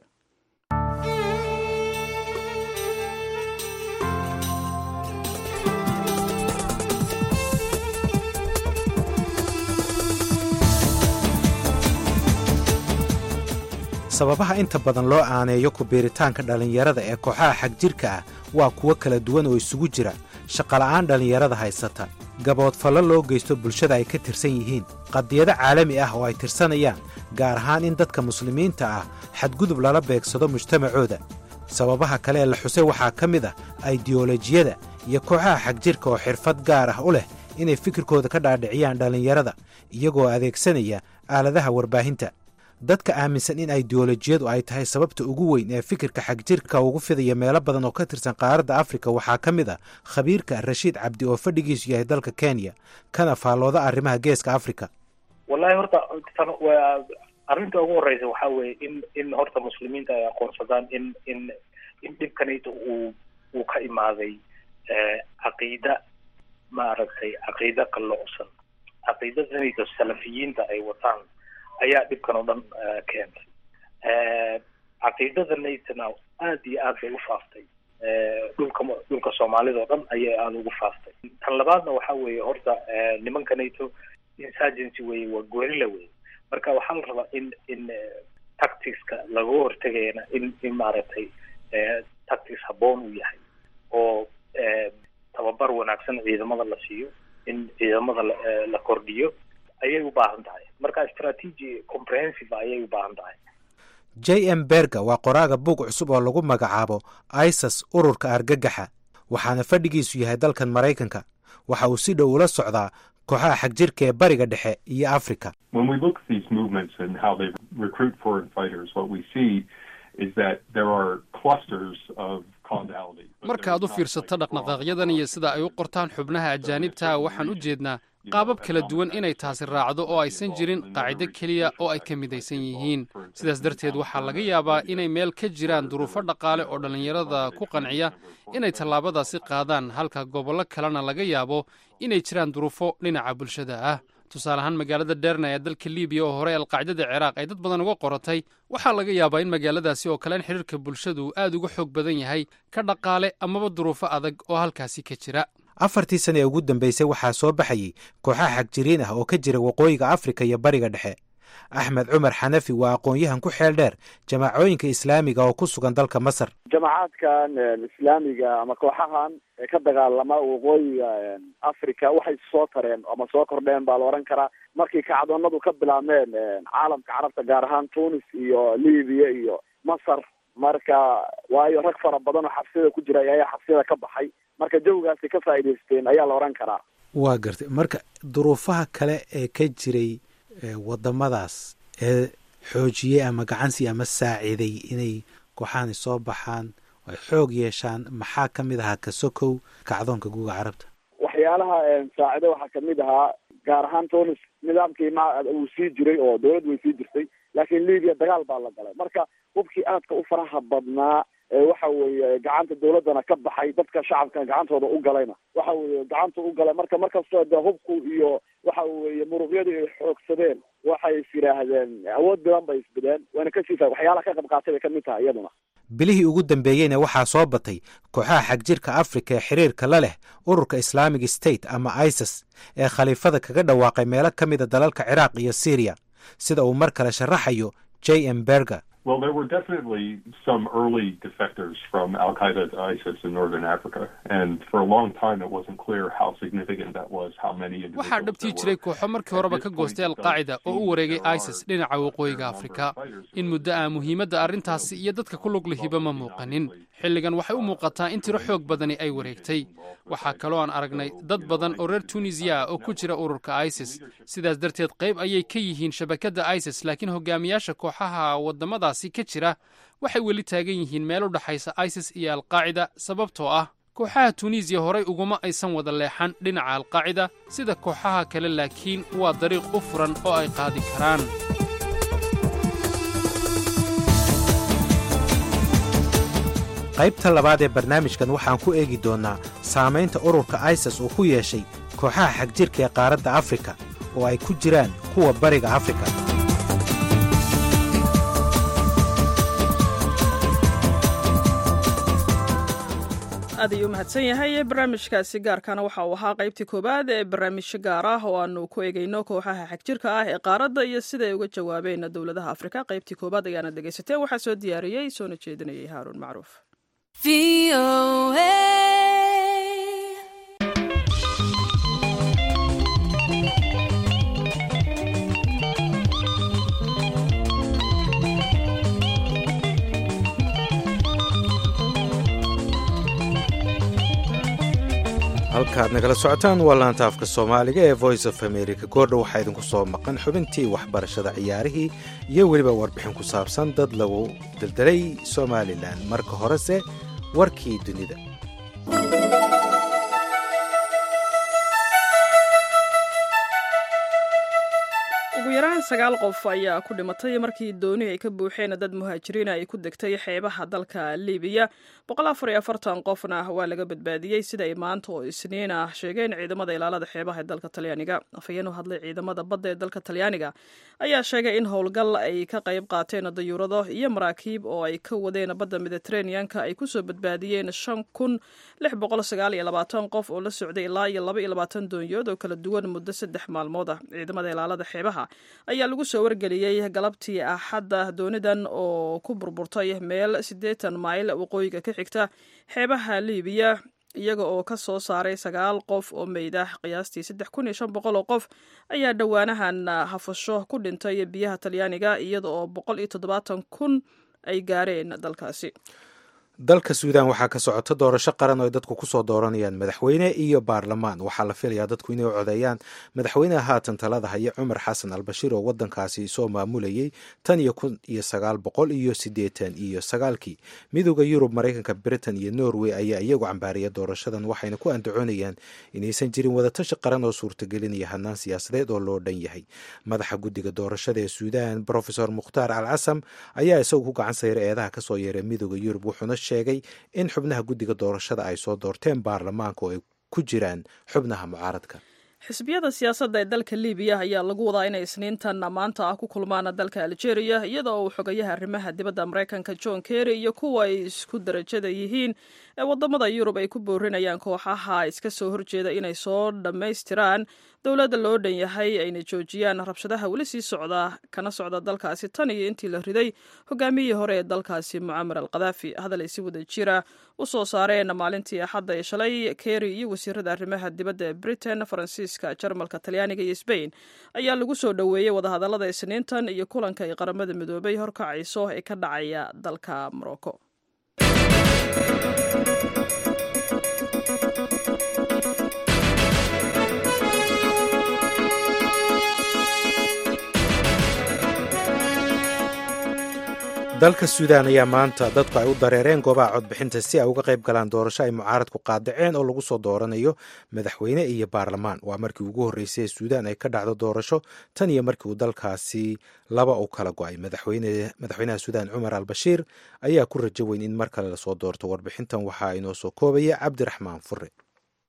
[SPEAKER 1] sababaha inta badan loo aaneeyo ku biiritaanka dhallinyarada ee kooxaha xagjirka ah waa kuwo kala duwan oo isugu jira shaqola'aan dhallinyarada haysata gaboodfallo loo geysto bulshada ay ka tirsan yihiin qadiyado caalami ah oo ay tirsanayaan gaar ahaan in dadka muslimiinta ah xadgudub lala beegsado mujtamacooda sababaha kale ee la xusay waxaa ka mid ah aidiyolojiyada iyo kooxaha xagjirka oo xirfad gaar ah u leh inay fikirkooda ka dhaadhiciyaan dhallinyarada iyagoo adeegsanaya aaladaha warbaahinta dadka aaminsan in aidiyolojiyadu ay tahay sababta ugu weyn ee fikirka xagjirka ugu fidaya meelo badan oo ka tirsan qaaradda afrika waxaa ka mid a khabiirka rashiid cabdi oo fadhigiisu yahay dalka kenya kana faallooda arrimaha geeska afrika
[SPEAKER 8] wallahi horta tan waa arrinta ugu horeysa waxaa weeye in in horta muslimiinta ay aqoonsadaan in in in dhibkanayta uu uu ka imaaday caqiida maaragtay caqiida qalloocsan caqiidadanayta salafiyiinta ay wataan ayaa dhibkan oo dhan keentay caqiidadanaytana aad iyo aad bay u faaftay dhulka dhulka soomaalida oo dhan ayay aada ugu faaftay tan labaadna waxa weeye horta nimankanayto insurgency weye waa gorilla weye marka waxaa la rabaa in in tacticska laga hortegayana in in maaragtay tactics habboon uu yahay oo tababar wanaagsan ciidamada la siiyo in ciidamada la kordhiyo ayay u baahan tahay marka strategy comprehensive ayay u baahan tahay
[SPEAKER 1] j m berga waa qoraaga buug cusub oo lagu magacaabo isas ururka argagaxa waxaana fadhigiisu yahay dalkan maraykanka waxa uu si dhow ula socdaa kooxaha xagjirka ee bariga dhexe iyo africa
[SPEAKER 4] markaad u fiirsato dhaqdhaqaaqyadan iyo sida ay u qortaan xubnaha ajaanibta waxaan u jeednaa qaabab kala duwan inay taasi raacdo oo aysan jirin qaacido keliya oo ay ka midaysan yihiin sidaas darteed waxaa laga yaabaa inay meel ka jiraan duruufo dhaqaale oo dhallinyarada ku qanciya inay tallaabadaasi qaadaan halka gobollo kalena laga yaabo inay jiraan duruufo dhinaca bulshada ah tusaale ahaan magaalada derna ee dalka libiya oo hore alqaacidada ciraaq ay dad badan uga qoratay waxaa laga yaabaa in magaaladaasi oo kale in xidhiirka bulshadu aad uga xoog badan yahay ka dhaqaale amaba duruufo adag oo halkaasi ka jira
[SPEAKER 1] afartii sana ee ugu dambeysay waxaa soo baxayey kooxaha xagjiriin ah oo ka jira waqooyiga afrika iyo bariga dhexe axmed cumar xanafi waa aqoon-yahan ku xeel dheer jamaacooyinka islaamiga oo ku sugan dalka masar
[SPEAKER 9] jamacaadkan islaamiga ama kooxahan ee ka dagaalama waqooyiga africa waxay soo tareen ama soo kordheen baa la odhan karaa markii kacdoonadu ka bilaabmeen caalamka carabta gaar ahaan tunis iyo libiya iyo masar marka waayo rag fara badan oo xabsiyada ku jira ayaa xabsiyada ka baxay marka jawigaasi ka faa'iidaysteen ayaa la odhan karaa
[SPEAKER 1] waa gartay marka duruufaha kale ee ka jiray wadamadaas ee xoojiyey ama gacansi ama saaciiday inay kooxahani soo baxaan ay xoog yeeshaan maxaa ka mid ahaa kasokow kacdoonka guuga carabta
[SPEAKER 9] waxyaalaha saacide waxaa kamid ahaa gaar ahaan tunis nidaamkii ma uu sii jiray oo dawlad way sii jirtay laakiin libiya dagaal baa la galay marka hubkii aadka u faraha badnaa waxa weeye gacanta dawladdana ka baxay dadka shacabka gacantooda u galayna waxa weeye gacanta u galay marka markastoo de hubku iyo waxa weeye muruqyadii ay xoogsadeen waxay is yidhaahdeen awood badan bay isbideen wayna kasii fa waxyaalaha ka qayb qaatay bay kamid tahay iyaduna
[SPEAKER 1] bilihii ugu dambeeyeyna waxaa soo batay kooxaha xagjirka afrika ee xiriirka la leh ururka islaamic state ama isis ee khaliifada kaga dhawaaqay meelo ka mida dalalka ciraaq iyo syriya sida uu mar kale sharaxayo j m berger
[SPEAKER 10] Well, there were definitely some early defectors from Al Qaeda to ISIS in northern Africa, and for a long time it wasn't clear how significant that was, how many
[SPEAKER 4] waxaa dhabtii jiray kooxo markii horeba ka goostay alqaacida oo u wareegay isis dhinaca waqooyiga afrika in muddo ah muhiimadda arrintaasi iyo dadka ku lug lihiba ma muuqanin xilligan waxay u muuqataa in tiro xoog badani ay wareegtay waxaa kaloo aan aragnay dad badan oo reer tunisiya ah oo ku jira ururka isis sidaas darteed qayb ayay ka yihiin shabakadda isis laakiin hogaamiyaasha kooxaha waddamadaasi ka jira waxay weli taagan yihiin meel u dhexaysa isis iyo alqaacida sababtoo ah kooxaha tunisiya horay uguma aysan wada leexan dhinaca alqaacida sida kooxaha kale laakiin waa dariiq u furan oo ay qaadi karaan
[SPEAKER 1] qaybta labaad ee barnaamijkan waxaan ku eegi doonnaa saamaynta ururka isis uu ku yeeshay kooxaha xagjirka ee qaaradda afrika oo ay ku jiraan kuwa bariga afrika
[SPEAKER 2] aad ayuu umahadsan yahay barnaamijkaasi gaarkana waxa uu ahaa qaybtii koowaad ee barnaamijyo gaar ah oo aanu ku eegayno kooxaha xagjirka ah ee qaaradda iyo siday uga jawaabeen dowladaha afrika qaybtii koowaad ayaana dhegaysateen waxaa soo diyaariyey soona jeedinayay haaruun macruuf
[SPEAKER 1] halkaad nagala socotaan waa laanta afka soomaaliga ee voice of america goordha waxaa idinku soo maqan xubintii waxbarashada ciyaarihii iyo weliba warbixin ku saabsan dad lagu deldelay somalilan marka horese warkii dunida
[SPEAKER 2] ugu yaraan sagaal qof ayaa ku dhimatay markii dooni ay ka buuxeen dad muhaajiriina ay ku degtay xeebaha dalka libiya qofna waa laga badbaadiyey sida ay maanta oo isniin ah sheegeen ciidamada ilaalada xeebaha ee dalka talyaaniga afhayeen u hadlay ciidamada badda ee dalka talyaaniga ayaa sheegay in howlgal ay ka qayb qaateen dayuurado iyo maraakiib oo ay ka wadeen badda mediteraneanka ay kusoo badbaadiyeen qof oo la socday ilaa iyo doonyood oo kala duwan muddo saddex maalmood ah ciidamada ilaalada xeebaha ayaa lagu soo wargeliyey galabtii axadda doonidan oo ku burburtay meel siddeetan mayl waqooyiga ka xigta xeebaha libiya iyaga oo ka soo saaray sagaal qof oo meydah qiyaastii saddex kun iyo shan boqol oo qof ayaa dhowaanahan hafasho ku dhintay biyaha talyaaniga iyada oo boqol iyo toddobaatan kun ay gaareen dalkaasi
[SPEAKER 1] dalka suudan waxaa ka socota doorasho qaran oo ay dadku kusoo dooranayaan madaxweyne iyo baarlamaan waxaa la filayaa dadku inay u codeeyaan madaxweyneha haatan talada haya cumar xasan albashiir oo wadankaasi soo maamulayay tan iyo kun iyo sagaal boqol iyo siddeetan iyo sagaalkii midooda yurub maraykanka britain iyo norway ayaa iyagu cambaaraya doorashadan waxayna ku andacoonayaan inaysan jirin wadatashi qaran oo suurtagelinaya hanaan siyaasadeed oo loo dhan yahay madaxa guddiga doorashada ee suudan brofesor mukhtaar al casam ayaa isagu ku gacan sayra eedaha kasoo yeeray midooda yurub wuxuuna sheegay in xubnaha guddiga doorashada ay soo doorteen baarlamaanka oo ay ku jiraan xubnaha mucaaradka
[SPEAKER 2] xisbiyada siyaasadda ee dalka libiya ayaa lagu wadaa inay isniintan maanta ah ku kulmaan dalka algeria iyada oo uu xogayaha arrimaha dibadda maraykanka john kerry iyo kuwa ay isku darajada yihiin ee wadamada yurub ay ku boorinayaan kooxaha iska soo horjeeda inay soo dhammaystiraan dowladda loo dhan yahay ayna joojiyaan rabshadaha weli sii socda kana socda dalkaasi tan iyo intii la riday hogaamiyihii hore ee dalkaasi mucamar al khadaafi hadal ay si wada jira u soo saareen maalintii axadda ee shalay kerry iyo wasiirada arrimaha dibadda ee britain faransiiska jarmalka talyaaniga iyo sbain ayaa lagu soo dhoweeyey wadahadallada isniintan iyo kulanka ay qaramada midoobay horkacayso ee ka dhacaya dalka morocco
[SPEAKER 1] dalka suudan ayaa maanta dadku ay u dareereen goobaha codbixinta si ay uga qayb galaan doorasho ay mucaaradku qaadaceen oo lagu soo dooranayo madaxweyne iyo baarlamaan waa markii ugu horreysay ee suudan ay ka dhacdo doorasho tan iyo markii uu dalkaasi laba u kala go-ay madaxweynaha suudan cumar al bashiir ayaa ku rajo weyn in mar kale lasoo doorto warbixintan waxaa inoo soo koobaya cabdiraxmaan fure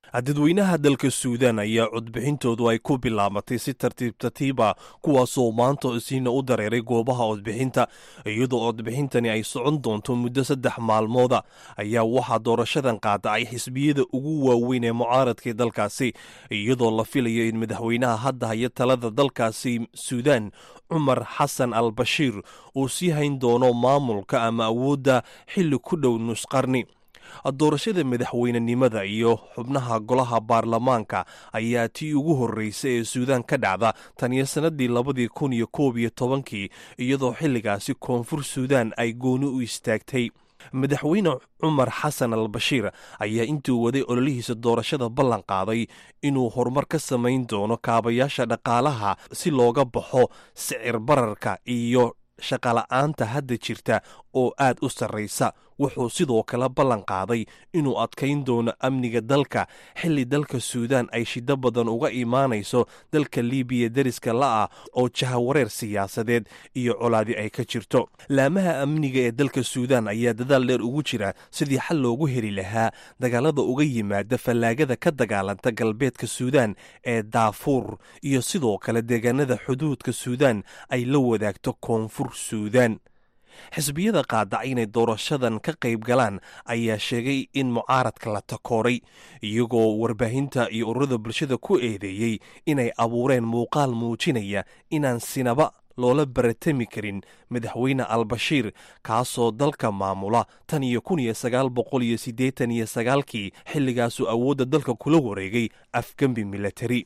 [SPEAKER 11] dadweynaha dalka suudaan ayaa codbixintoodu ay ku bilaabatay si tartiib tartiiba kuwaasoo maanta isiina u dareeray goobaha codbixinta iyadoo codbixintani ay socon doonto muddo saddex maalmooda ayaa waxaa doorashadan qaadacay xisbiyada ugu waaweyn ee mucaaradka dalkaasi iyadoo la filayo in madaxweynaha hadda haya talada dalkaasi suudaan cumar xasan al bashiir uu sii hayn doono maamulka ama awoodda xilli ku dhow nusqarni doorashada madaxweynenimada iyo xubnaha golaha baarlamaanka ayaa tii ugu horreysay ee suudaan ka dhacda tan iyo sannadii labadii kun iyo koob iyo tobankii iyadoo xilligaasi koonfur suudaan ay gooni u istaagtay madaxweyne cumar xasan al bashiir ayaa intuu waday ololihiisa doorashada ballan qaaday inuu horumar ka samayn doono kaabayaasha dhaqaalaha si looga baxo sicir bararka iyo shaqala'aanta hadda jirta oo aad u sarraysa wuxuu sidoo kale ballan qaaday inuu adkayn doono amniga dalka xilli dalka suudaan ay shiddo badan uga imaanayso dalka libiya deriska la'ah oo jahawareer siyaasadeed iyo colaadi ay ka jirto laamaha amniga ee dalka suudaan ayaa dadaal dheer ugu jira sidii xal loogu heli lahaa dagaalada uga yimaada fallaagada ka dagaalanta galbeedka suudaan ee daafuur iyo sidoo kale deegaanada xuduudka suudaan ay la wadaagto koonfur suudaan xisbiyada qaadacay inay doorashadan ka qayb galaan ayaa sheegay in mucaaradka la takooray iyagoo warbaahinta iyo ururada bulshada ku eedeeyey inay abuureen muuqaal muujinaya inaan sinaba loola baratami karin madaxweyne albashiir kaasoo dalka maamula tan iyo kun iyo sagaal boqol iyo siddeetan iyo sagaalkii xilligaasuu awoodda dalka kula wareegay afgembi milatari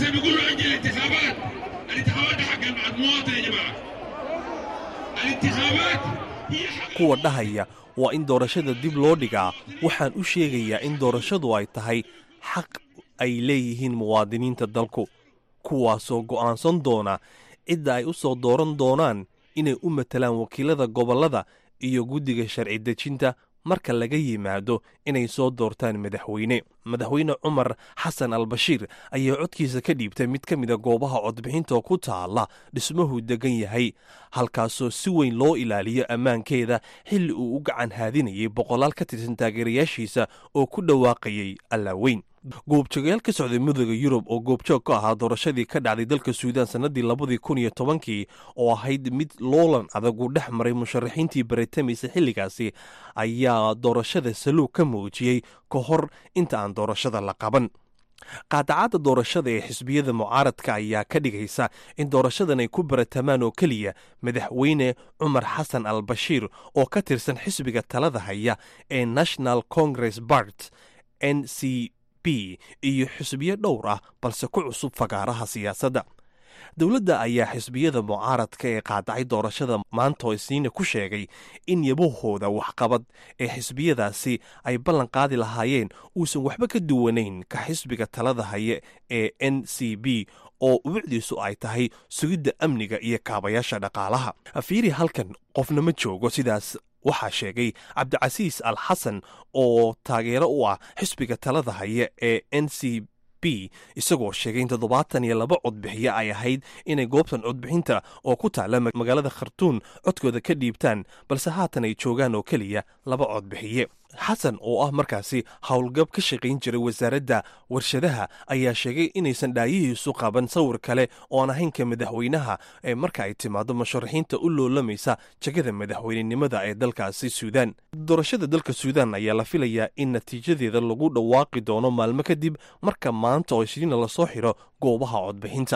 [SPEAKER 11] kuwa dhahaya waa in doorashada dib loo dhigaa waxaan u sheegayaa in doorashadu ay tahay xaq ay leeyihiin muwaadiniinta dalku kuwaasoo go'aansan doona cidda ay u soo dooran doonaan inay u matalaan wakiilada gobollada iyo guddiga sharci dejinta marka laga yimaado inay soo doortaan madaxweyne madaxweyne cumar xasan al bashiir ayaa codkiisa ka dhiibtay mid ka mida goobaha codbixinta ku taalla dhismuhu degan yahay halkaasoo si weyn loo ilaaliyo ammaankeeda xilli uu u gacan haadinayay boqolaal ka tirsan taageerayaashiisa oo ku dhawaaqayay allaaweyn goobjoogayaal ka socday midooda yurub oo goobjoog ka ahaa doorashadii ka dhacday dalka suudaan sannadii labadii kun iyo tobankii oo ahayd mid loolan adag uu dhex maray musharaxiintii baritamaysa xilligaasi ayaa doorashada saluug ka muujiyey ka hor inta aan doorashada la qaban qaadacadda doorashada ee xisbiyada mucaaradka ayaa ka dhigaysa in doorashadan ay ku baratamaan oo keliya madaxweyne cumar xasan al bashiir oo ka tirsan xisbiga talada haya ee national congress bart n c b iyo xisbiyo dhowr ah balse ku cusub fagaaraha siyaasadda dowladda ayaa xisbiyada mucaaradka ee qaadacay doorashada maantoo isniina ku sheegay in yabahooda waxqabad ee xisbiyadaasi ay ballan qaadi lahaayeen uusan waxba ka duwanayn ka xisbiga talada haye ee n c b oo ubucdiisu ay tahay sugidda amniga iyo kaabayaasha dhaqaalaha fiiri halkan qofna ma joogo sidaas waxaa sheegay cabdicasiis al xasan oo taageero u ah xisbiga talada haya ee n c b isagoo sheegay in toddobaatan iyo laba codbixiye ay ahayd inay goobtan codbixinta oo ku taalla magaalada khartuun codkooda ka dhiibtaan balse haatan ay joogaan oo keliya laba codbixiye xasan oo ah markaasi howlgab ka shaqayn jiray wasaaradda warshadaha ayaa sheegay inaysan dhaayihiisu qaban sawir kale oo aan ahaynka madaxweynaha ee marka ay timaado musharaxiinta u loolamaysa jegada madaxweynenimada ee dalkaasi suudaan doorashada dalka suudaan ayaa la filayaa in natiijadeeda lagu dhawaaqi doono maalmo kadib marka maanta oo isniina lasoo xiro goobaha codbixinta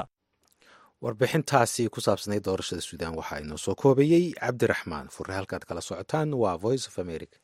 [SPEAKER 1] warbixintaasi ku saabsanayd doorashada suudaan waxaa inoo soo koobayey cabdiraxmaan fure halkaad kala socotaan waa voice of america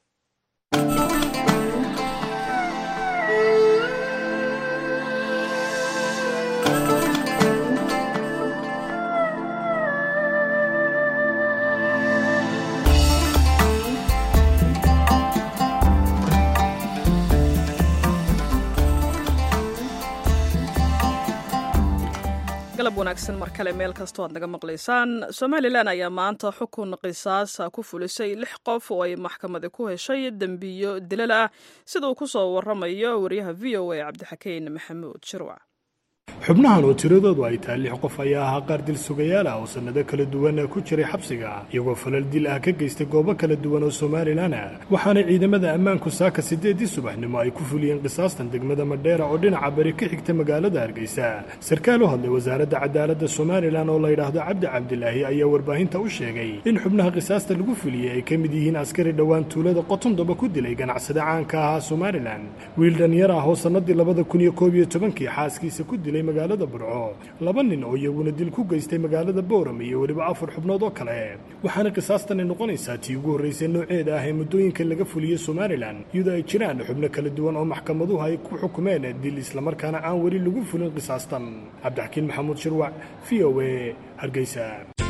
[SPEAKER 2] galab wanaagsan mar kale meel kastoo aad naga maqlaysaan somalilan ayaa maanta xukun qisaasa ku fulisay lix qof oo ay maxkamadi ku heshay dembiyo dilal ah sida uu ku soo waramayo wariyaha v o a cabdixakeyn maxamuud shirwac
[SPEAKER 12] xubnahan oo tiradoodu ay tahay lix qof ayaa ahaa qaar dil sugayaal ah oo sannado kala duwan ku jiray xabsiga iyagoo falal dil ah ka geystay goobo kala duwan oo somalilan ah waxaana ciidamada ammaanku saaka siddeeddii subaxnimo ay ku fuliyeen qisaastan degmada madheera oo dhinaca bari ka xigta magaalada hargeysa sarkaal u hadlay wasaaradda cadaaladda somalilan oo la yidhaahdo cabdi cabdilaahi ayaa warbaahinta u sheegay in xubnaha qisaasta lagu fuliyey ay ka mid yihiin askari dhowaan tuulada qotondoba ku dilay ganacsade caanka ahaa somalilan wiil dhanyar ah oo sannadii labada kun iyo koob iyo tobankii xaaskiisa ku dilay magaalada burco laba nin oo iyaguna dil ku geystay magaalada booram iyo weliba afar xubnood oo kale waxaana qisaastani noqonaysaa tii ugu horraysay nooceeda ah ee muddooyinka laga fuliyey somalilan iyadoo ay jiraan xubno kala duwan oo maxkamaduhu ay ku xukumeen dil islamarkaana aan weli lagu fulin qisaastan cabdixakiin maxamuud shirwac v o a hargeysa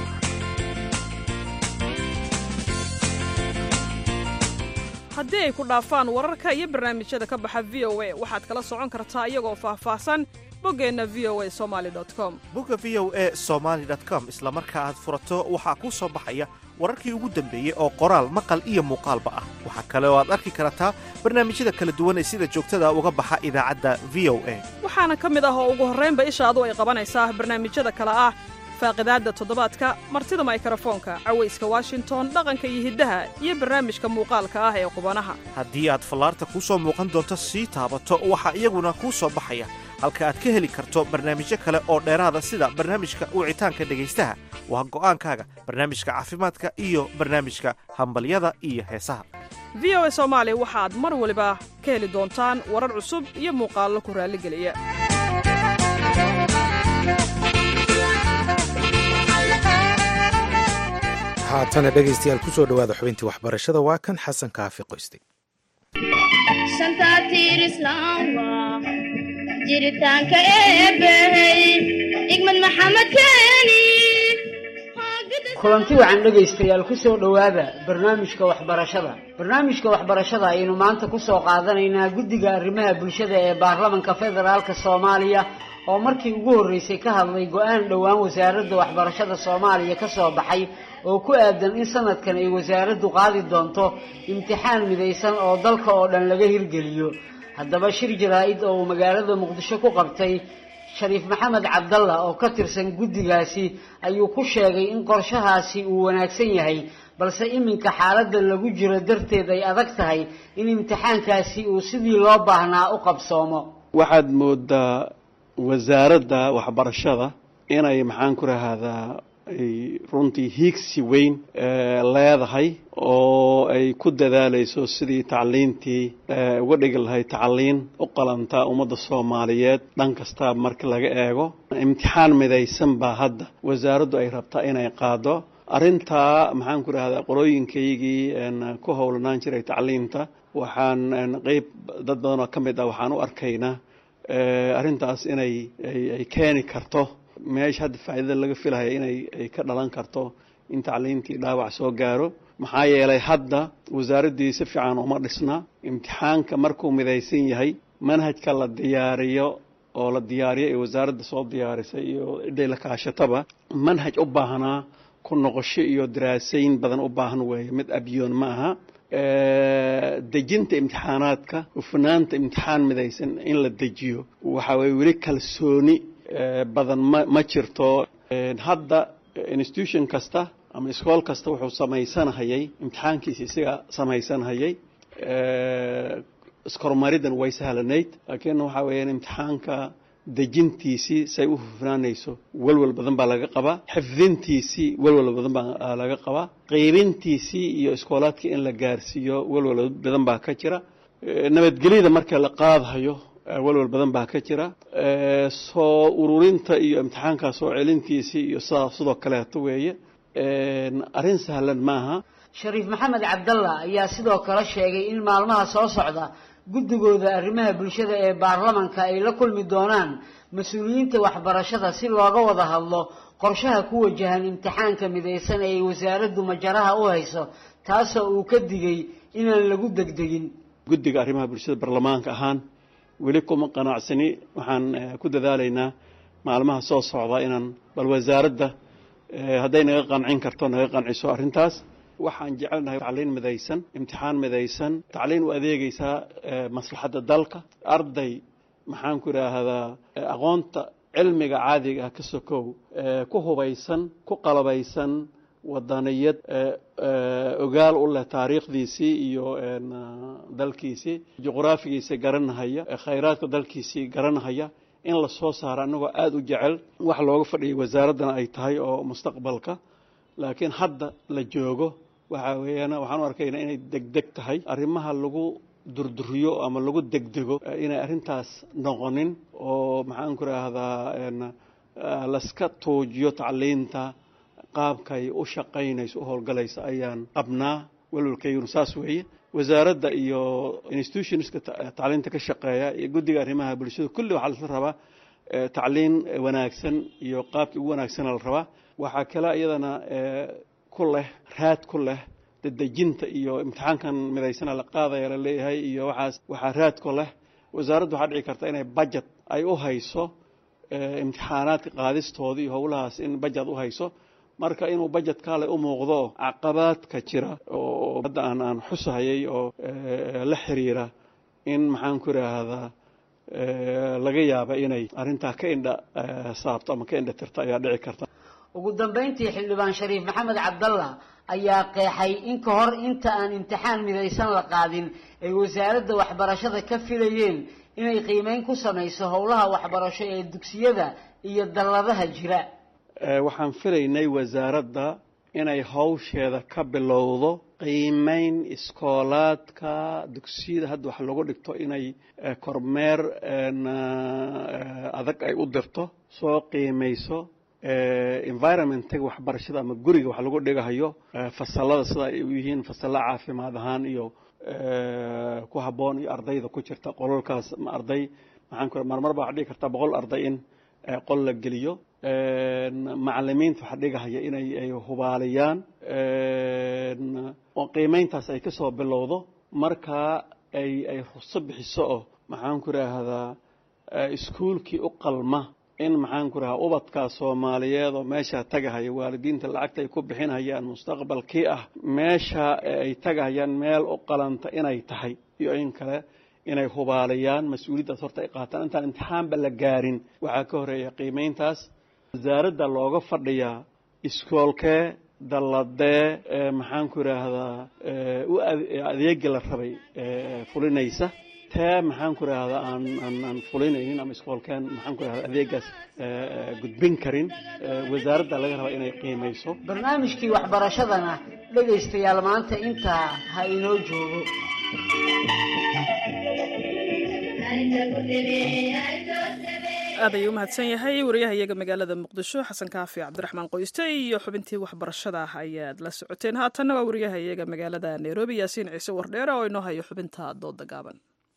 [SPEAKER 2] haddii ay ku dhaafaan wararka iyo barnaamijyada ka baxa v o a waxaad kala socon kartaa iyagoo faahfaahsan boggeenna v o a somali com
[SPEAKER 6] bogga v o e somaali com isla marka aad furato waxaa kuu soo baxaya wararkii ugu dambeeyey oo qoraal maqal iyo muuqaalba ah waxaa kale oo aad arki kartaa barnaamijyada kala duwan ee sida joogtada uga baxa idaacadda v o a
[SPEAKER 2] waxaana ka mid ah oo ugu horraynba ishaadu ay qabanaysaa barnaamijyada kale ah faaqidaadda toddobaadka martida maykarafoonka cawayska washington dhaqanka iyo hiddaha iyo barnaamijka muuqaalka ah ee qubanaha
[SPEAKER 6] haddii aad fallaarta kuu soo muuqan doonto sii taabato waxaa iyaguna kuu soo baxaya halka aad ka heli karto barnaamijyo kale oo dheeraada sida barnaamijka wicitaanka dhegaystaha waa go'aankaaga barnaamijka caafimaadka iyo barnaamijka hambalyada iyo heesaha
[SPEAKER 2] v o a soomaali waxaad mar waliba ka heli doontaan warar cusub iyo muuqaallo ku raalligeliya
[SPEAKER 1] haatana dhegaystayaal ku soo dhowaada xubintii waxbarashada waa kan xasan kaafi qoyste
[SPEAKER 13] jiritaanka eebbey igmad maxamed keeni
[SPEAKER 14] kulanti wacan dhegaystayaal ku soo dhowaada barnaamijka waxbarashada barnaamijka waxbarashada ayaynu maanta ku soo qaadanaynaa guddiga arrimaha bulshada ee baarlamanka federaalka soomaaliya oo markii ugu horreysay ka hadlay go-aan dhowaan wasaaradda waxbarashada soomaaliya ka soo baxay oo ku aadan in sanadkan ay wasaaraddu qaadi doonto imtixaan midaysan oo dalka oo dhan laga hirgeliyo haddaba shir jaraa-id oo uu magaalada muqdisho ku qabtay shariif maxamed cabdalla oo ka tirsan guddigaasi ayuu ku sheegay in qorshahaasi uu wanaagsan yahay balse iminka xaaladda lagu jiro darteed ay adag tahay in imtixaankaasi uu sidii loo baahnaa u qabsoomo
[SPEAKER 15] waxaad moodaa wasaaradda waxbarashada inay maxaan ku rahaadaa ay runtii hiigsi weyn leedahay oo ay ku dadaalayso sidii tacliintii uga dhigi lahayd tacliin u qalanta ummadda soomaaliyeed dhan kasta marka laga eego imtixaan midaysan baa hadda wasaaraddu ay rabtaa inay qaado arrintaa maxaan ku rahdaa qolooyinkaygii ku howlanaan jiray tacliinta waxaan qeyb dad badan oo ka mid ah waxaan u arkaynaa arrintaas inay ay keeni karto meesha hadda faa'iidada laga filaya inay ay ka dhalan karto in tacliintii dhaawac soo gaaro maxaa yeelay hadda wasaaraddii si fiican uma dhisna imtixaanka markuu midaysan yahay manhajka la diyaariyo oo la diyaariyo ee wasaaradda soo diyaarisay iyo ciday la kaashataba manhaj u baahnaa ku noqosho iyo daraasayn badan u baahan weeye mid abyoon ma aha dejinta imtixaanaadka hufnaanta imtixaan midaysan in la dejiyo waxa weye weli kalsooni badan ma ma jirto hadda institution kasta ama iskool kasta wuxuu samaysanhayay imtixaankiisa isaga samaysanhayay iskormaridan way sahlanayd laakiin waxa weeyaan imtixaanka dejintiisii say u hufnaanayso walwal badan baa laga qabaa xifdintiisii walwal badan baa laga qabaa qeybintiisii iyo iskoolaadkii in la gaarsiiyo walwal badan baa ka jira nabadgelyada marka la qaadhayo walwal badan baa ka jira soo ururinta iyo imtixaanka soo celintiisii iyo sidaa sidoo kaleeto weeye arrin sahlan maaha
[SPEAKER 14] shariif maxamed cabdalla ayaa sidoo kale sheegay in maalmaha soo socda guddigooda arrimaha bulshada ee baarlamanka ay la kulmi doonaan mas-uuliyiinta waxbarashada si looga wada hadlo qorshaha ku wajahan imtixaanka midaysan ee ay wasaaraddu majaraha u hayso taasoo uu ka digay inaan lagu degdegin
[SPEAKER 15] guddiga arrimaha bulshada baarlamaanka ahaan weli kuma qanacsani waxaan ku dadaalaynaa maalmaha soo socda inaan bal wasaaradda hadday naga qancin karto naga qanciso arrintaas waxaan jecelnahay tacliin midaysan imtixaan midaysan tacliin u adeegaysaa maslaxadda dalka arday maxaan ku idhaahdaa aqoonta cilmiga caadiga ah ka sokow ku hubaysan ku qalabaysan wadaniyad ogaal u leh taariikhdiisii iyo dalkiisii juqraafigiisii garanahaya khayraadka dalkiisii garanahaya in la soo saaro annagoo aada u jecel wax looga fadhiyay wasaaraddana ay tahay oo mustaqbalka laakiin hadda la joogo waxa weeyaan waxaan u arkaynaa inay degdeg tahay arrimaha lagu durduriyo ama lagu degdego inay arrintaas noqonin oo maxaan ku raahdaa laska tuujiyo tacliinta qaabkay u shaqaynayso u howlgalaysa ayaan qabnaa walwalkayguna saas weeye wasaaradda iyo institutionska tacliinta ka shaqeeya iyo guddiga arrimaha bulshada kulli waxaa laisla rabaa tacliin wanaagsan iyo qaabkii ugu wanaagsana la rabaa waxaa kale iyadana ku leh raad ku leh dadejinta iyo imtixaankan midaysana la qaadaya la leeyahay iyo waxaas waxaa raad ku leh wasaaraddu waxaa dhici karta inay budget ay u hayso imtixaanaadka qaadistooda iyo howlahaas in budget u hayso marka inuu budget kaale u muuqdo caqabaadka jira oo hadda aan aan xusahayay oo la xiriira in maxaan ku idhaahdaa laga yaaba inay arrintaa ka indha saabto ama ka indha tirto ayaa dhici karta
[SPEAKER 14] ugu dambayntii xildhibaan shariif maxamed cabdalla ayaa qeexay in ka hor inta aan imtixaan midaysan la qaadin ay wasaaradda waxbarashada ka filayeen inay qiimeyn ku samayso howlaha waxbarasho ee dugsiyada iyo dalladaha jira
[SPEAKER 15] waxaan filaynay wasaaradda inay hawsheeda ka bilowdo qiimeyn iskoolaadka dugsiyada hadda wax lagu dhigto inay kormeer adag ay u dirto soo qiimeyso environmentiga waxbarashada ama guriga wax lagu dhigahayo fasalada sida ay u yihiin fasalla caafimaad ahaan iyo ku habboon iyo ardayda ku jirta qololkaas ma arday maxaan ku marmar baa waxaa dhigi karta boqol arday in qol la geliyo macalimiinta waxa dhigahaya inay ay hubaaliyaan oo qiimeyntaas ay ka soo bilowdo markaa ay ay ruso bixiso oo maxaan ku idhaahdaa iskuulkii u qalma in maxaan ku idhahaa ubadkaa soomaaliyeed oo meeshaa tagahaya waalidiinta lacagta ay ku bixinhayaan mustaqbalkii ah meesha ay tagahayaan meel u qalanta inay tahay iyo in kale inay hubaaliyaan mas-uuliyaddaas horta ay qaataan intaan imtixaanba la gaarin waxaa ka horeeya qiimeyntaas wasaaradda looga fadhiyaa iskoolkee dalladee maxaan ku idhaahdaa u adeegi la rabay fulinaysa tee maxaan ku idhaahdaa aan aan aan fulinaynin ama iskoolkeen maxaan ku idhahdaa adeegaas gudbin karin wasaaradda laga rabaa inay qiimayso
[SPEAKER 14] barnaamijkii waxbarashadana dhegaystayaal maanta intaa ha inoo joogo
[SPEAKER 2] aad ayuu u mahadsan yahay wariyaha iyaga magaalada muqdisho xasan kaafi cabdiraxmaan qoyste iyo xubintii waxbarashada ah ayaad la socoteen haatanna waa wariyaha iyaga magaalada nairobi yaasiin ciise wardheere oo inoo hayo xubinta dooda gaaban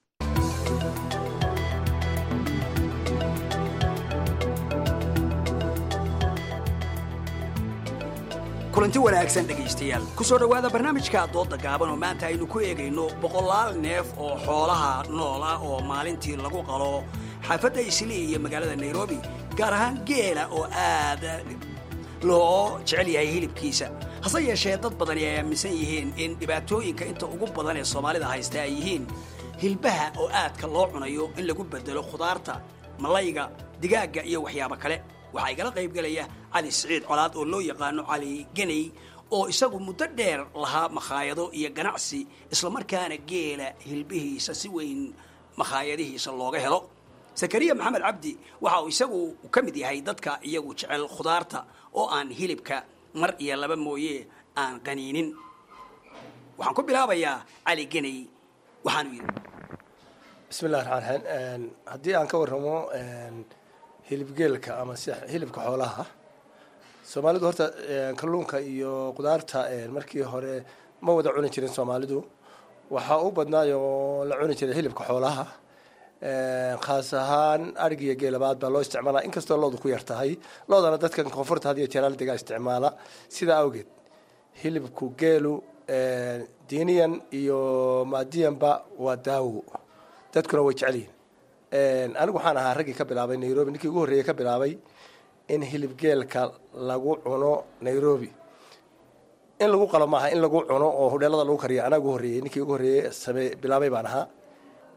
[SPEAKER 16] kulanti wanaagsan dhegaystayaal ku soo dhowaada barnaamijka doodda gaaban oo maanta aynu ku eegayno boqolaal neef oo xoolaha nool ah oo maalintii lagu qalo xaafadda islii iyo magaalada nairobi gaar ahaan geela oo aad loo jecel yahay hilibkiisa hase yeeshee dad badani ay aaminsan yihiin in dhibaatooyinka inta ugu badan ee soomaalida haysta ay yihiin hilbaha oo aadka loo cunayo in lagu bedelo khudaarta malayga digaagga iyo waxyaabo kale waxaa igala qaybgelaya cali siciid colaad oo loo yaqaano cali geney oo isagu muddo dheer lahaa makhaayado iyo ganacsi islamarkaana geela hilbihiisa si weyn makhaayadihiisa looga helo sakariya maxamed cabdi waxa uu isagu ka mid yahay dadka iyagu jecel khudaarta oo aan hilibka mar iyo laba mooye aan qaniinin waxaan ku bilaabayaa cali geney waxaanu yidhi
[SPEAKER 17] bismillahi raxmaan raxiim haddii aan ka warramo hilibgeelka ama si hilibka xoolaha soomaalidu horta kalluunka iyo qudaarta markii hore ma wada cuni jirin soomaalidu waxaa u badnaayoo la cuni jiray hilibka xoolaha khaas ahaan arigiyo geelabaad baa loo isticmaalaa inkastoo loodu ku yar tahay loodana dadkan koonfurta had iyo jeeraal degaa isticmaala sidaa awgeed hilibku geelu diiniyan iyo maadiyanba waa daawo dadkuna way jecel yihin anigu waxaan ahaa raggii ka bilaabay nairobi ninkii ugu horreeyey ka bilaabay in hilib geelka lagu cuno nairobi in lagu qalo maaha in lagu cuno oo hudheelada lagu kariyo anaa ugu horreeyey ninkii ugu horreeyey same bilaabay baan ahaa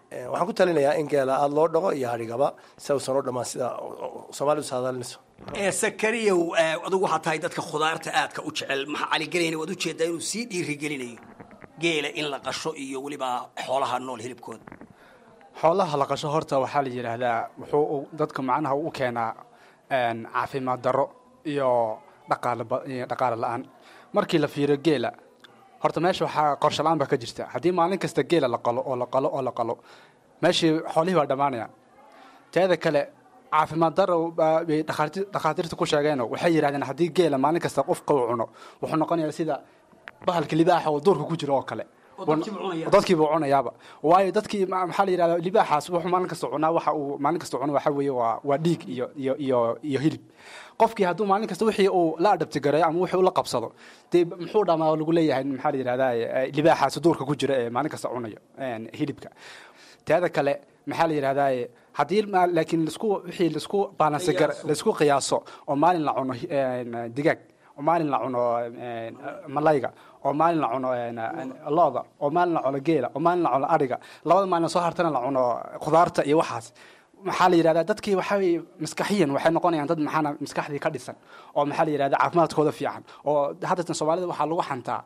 [SPEAKER 17] waxaan ku talinayaa in geela aada loo dhaqo iyo hadhigaba si uusan u dhammaan sida soomaalidu saadaalinayso
[SPEAKER 16] ee sakariyow adigu waxaa tahay dadka khudaarta aadka u jecel maxaa caligelayna waad ujeedaa inuu sii dhiirigelinayo geela in la qasho iyo weliba xoolaha nool hilibkooda
[SPEAKER 18] xoolaha la qasho horta waxaa la yidhaahdaa wuxuu dadka macnaha u keenaa caafimaad darro iyo dhaqaale la-aan markii la fiiro geela horta meesha waxaa qorshe la-aan baa ka jirta haddii maalin kasta geela la qalo oo la qalo oo la qalo meeshii xoolihii waa dhammaanayaan teeda kale caafimaad daro bay dhakhaatiirta ku sheegeeno waxay yidhahdeen haddii geela maalin kasta qofka uu cuno wuxuu noqonayaa sida bahalka libaaxa oo duurka ku jiro oo kale dadkiiba cunayaaba waayo dadkii maxaa la yidhahda libaaxaas wuxuu maalin kasta cunaa waxa uu maalin kasta cuno waxa weeye waa waa dhiig iyo iyo iyo iyo hilib qofkii hadduu maalin kasta wixii uu la adhabtigareeyo ama wixii uu la qabsado dee muxuu dhamaa lagu leeyahay maxaa la yidhahdaa libaaxaas duurka ku jira ee maalin kasta cunayo hilibka teeda kale maxaa la yidhahdaa haddii laakiin lasku wixii lasku baalansi gar laisku qiyaaso oo maalin la cuno digaag oo maalin la cuno malayga oo maalin la cuno looda oo maalin la cuno geela oo maalin la cuno adhiga labada maalin soo hartana la cuno khudaarta iyo waxaas maxaa la yidhahdaa dadkii waxaa weye maskaxiyan waxay noqonayaan dad maxaana maskaxdii ka dhisan oo maxaa la yidhahdaa caafimaadkooda fiican oo haddatan soomaalida waxaa lagu xantaa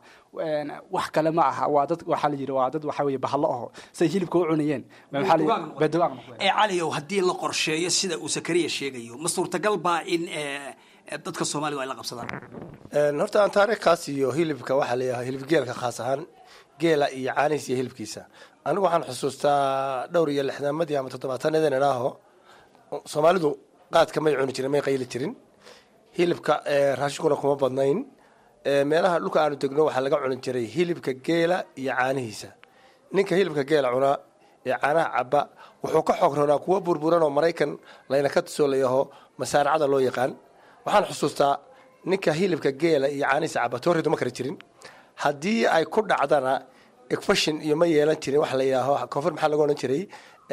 [SPEAKER 18] wax kale ma aha waa dad waxaa la yidhi waa dad waxaa weye bahalo aho say hilibka u cunayeen beduwaaq
[SPEAKER 16] ee caliyow haddii la qorsheeyo sida uu sakariya sheegayo ma suurtagal baa in dadka soomaalidu ay la qabsadaan
[SPEAKER 17] horta aan taariikhkaas iyo hilibka waxaa layahay hilib geelka khaas ahaan geela iyo caanihiisa iyo hilibkiisa anigu waxaan xusuustaa dhowr iyo lixdaamadii ama toddobaatanadeen idhaaho soomaalidu qaadka may cuni jirin may qayli jirin hilibka raashinkuna kuma badnayn meelaha dhulka aanu degno waxaa laga cuni jiray hilibka geela iyo caanihiisa ninka hilibka geela cunaa ee caanaha caba wuxuu ka xoog roonaa kuwa burburan oo maraykan layna ka tusoo layaho masaaracada loo yaqaan waxaan xusuustaa ninka hilibka geela iyo caanihiisa caba tooridu ma kari jirin haddii ay ku dhacdana efashin iyo ma yeelan jirin waxa la yidhaaho koonfur maxaa lagu odhan jiray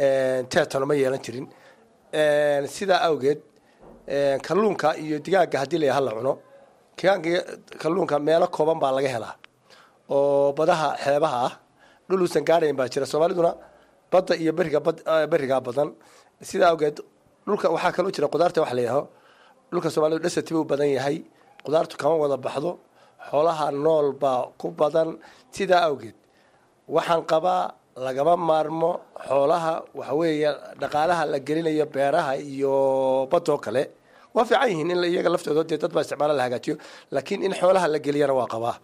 [SPEAKER 17] tetano ma yeelan jirin sidaa awgeed kalluunka iyo digaaga haddii la yaha la cuno kalluunka meelo kooban baa laga helaa oo badaha xeebaha ah dhul uusan gaadhayn baa jira soomaaliduna badda iyo beriga berigaa badan sidaa awgeed dhulka waxaa kaloo jira qudaarta waxa la yidhaaho dhulka soomaalidu dhasati buu badan yahay qudaartu kama wada baxdo xoolaha nool baa ku badan sidaa awgeed waxaan qabaa lagama maarmo xoolaha waxa weeye dhaqaalaha la gelinayo beeraha iyo badoo kale waa fiican yihiin in iyaga laftooda dee dad baa isticmaala la hagaajiyo laakiin in xoolaha la geliyana waa qabaa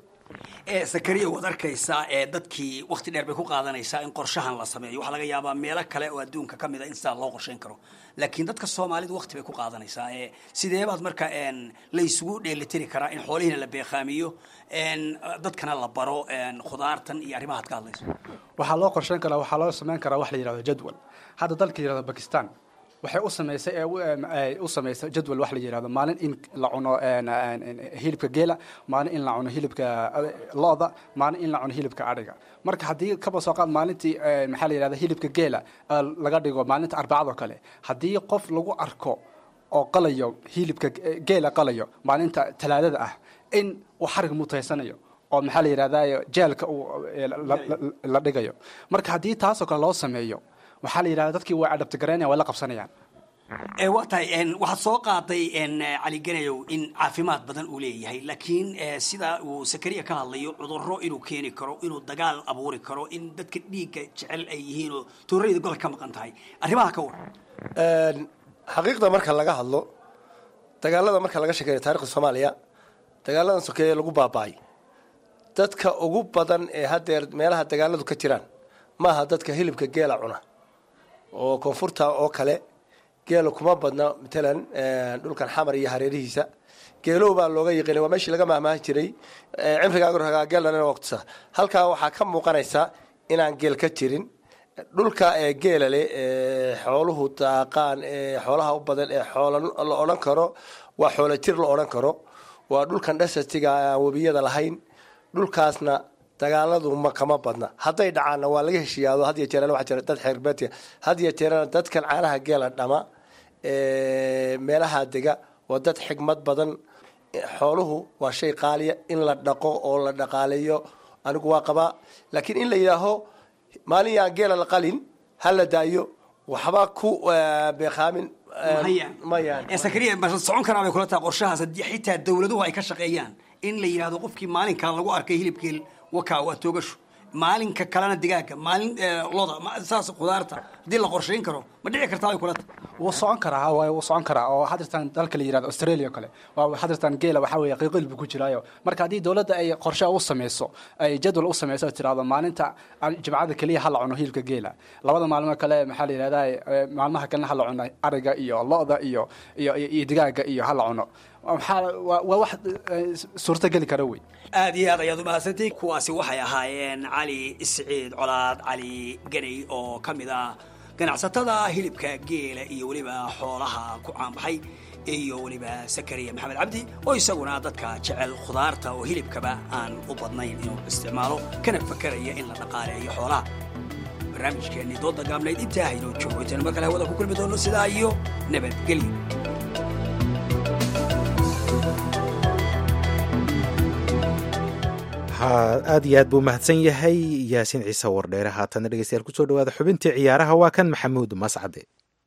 [SPEAKER 16] ee sakariya waad arkaysaa ee dadkii wakti dheer bay ku qaadanaysaa in qorshahan la sameeyo waxaa laga yaabaa meelo kale oo adduunka ka mid a in sidaa loo qorshayn karo laakiin dadka soomaalidu wakti bay ku qaadanaysaa ee sideebaad marka la isugu dheelitiri karaa in xoolihiina la beeqaamiyo dadkana la baro khudaartan iyo arrimahaad ka hadlayso
[SPEAKER 18] waxaa loo qorshayn karaa waxaa loo samayn karaa wax la yidhahdo jadwal hadda dalka yidhahdo bakistan waxay u samaysay ee u samaysay jadwal wax la yidhahdo maalin in la cuno hilibka geela maalin in la cuno hilibka lo-da maalin in la cuno hilibka adhiga marka haddii kaba soo qaad maalintii maxaa la yidhahda hilibka geela laga dhigo maalinta arbacadoo kale haddii qof lagu arko oo qalayo hilibka geela qalayo maalinta talaadada ah in uu xarig mutaysanayo oo maxaa la yidhahda jeelka uu la dhigayo marka haddii taasoo kale loo sameeyo waxaa la yidhahda dadkii way adhabtigaraynaya way la qabsanayaan
[SPEAKER 16] waa tahay waxaad soo qaaday cali ganayow in caafimaad badan uu leeyahay laakiin sida uu sakariya ka hadlayo cudurro inuu keeni karo inuu dagaal abuuri karo in dadka dhiigga jecel ay yihiin oo tuurayda gol ka maqan tahay arrimaha ka waran
[SPEAKER 17] xaqiiqda marka laga hadlo dagaalada marka laga sheekeeyo taarikhda soomaaliya dagaaladan sokeeye lagu baaba'ay dadka ugu badan ee haddeer meelaha dagaaladu ka jiraan maaha dadka hilibka geela cuna oo koonfurta oo kale geela kuma badna matalan dhulkan xamar iyo hareerihiisa geelow baa looga yiqiinay waa meeshii laga mahmaahi jiray cimrigaaga geelna waqtisa halkaa waxaa ka muuqanaysa inaan geel ka jirin dhulka ee geela leh ee xooluhu daaqaan ee xoolaha u badan ee xoola la odhan karo waa xoola jir la odhan karo waa dhulkan dhasatiga aan webiyada lahayn dhulkaasna dagaaladu ma kama badna hadday dhacaanna waa laga heshiiyaado had iyo jeerana waxaa jira dad xeerbeetiya had iyo jeerana dadkan caanaha geela dhama meelaha dega waa dad xigmad badan xooluhu waa shay qaaliya in la dhaqo oo la dhaqaaleeyo anigu waa qabaa laakiin in la yidhaaho maalin yaan geela la qalin ha la daayo waxba ku eh, beekaamin eh,
[SPEAKER 16] Mahayaan.
[SPEAKER 17] mayaan
[SPEAKER 16] ee sakariya ma socon karaa bay kula tahay qorshahaas haddii xitaa dawladuhu ay ka shaqeeyaan in la yidhahdo qofkii maalinkan lagu arkay hilibkii wakaa waa toogasho maalinka kalena digaaga maalin eh, loda ma- saas khudaarta haddii la qorshayn karo ma dhici kartaa bay kula tahay
[SPEAKER 18] wuu socon karaa ha waaye wuu socon karaa oo hadirtan dalka la yirahdo australia oo kale waa hadirtan geela waxaa weeye qiiqil buu ku jiraayo marka haddii dowladda ay qorshe u sameyso ay jadwal u sameyso oo tirahdo maalinta aan jimcada keliya ha la cuno hilibka geela labada maalmo kale maxaa la yidhahdaa eh, maalmaha kalena ha la cuno ariga iyo lo-da iyo iyo iyo iyo digaaga iyo ha la cuno maxaa waa waa wax eh, suurto geli kara wey
[SPEAKER 16] aad iyo aad ayaad umahadsantihin kuwaasi waxay ahaayeen cali siciid colaad cali ganay oo ka mid ah ganacsatada hilibka geela iyo weliba xoolaha ku caanbaxay iyo weliba sakariya maxamed cabdi oo isaguna dadka jecel khudaarta oo hilibkaba aan u badnayn inuu isticmaalo kana fakaraya in la dhaqaaleeyo xoolaha barnaamijkeennii dooda gaabnayd intaa haynoo joogo intaanu mar kale hawada ku kulmi doono sidaa iyo nabadgelyo
[SPEAKER 1] ha aad iyo aad buu mahadsan yahay yaasiin ciise wardheere haatana dhegeystayaal kusoo dhawaada xubintii ciyaaraha waa kan maxamuud mascade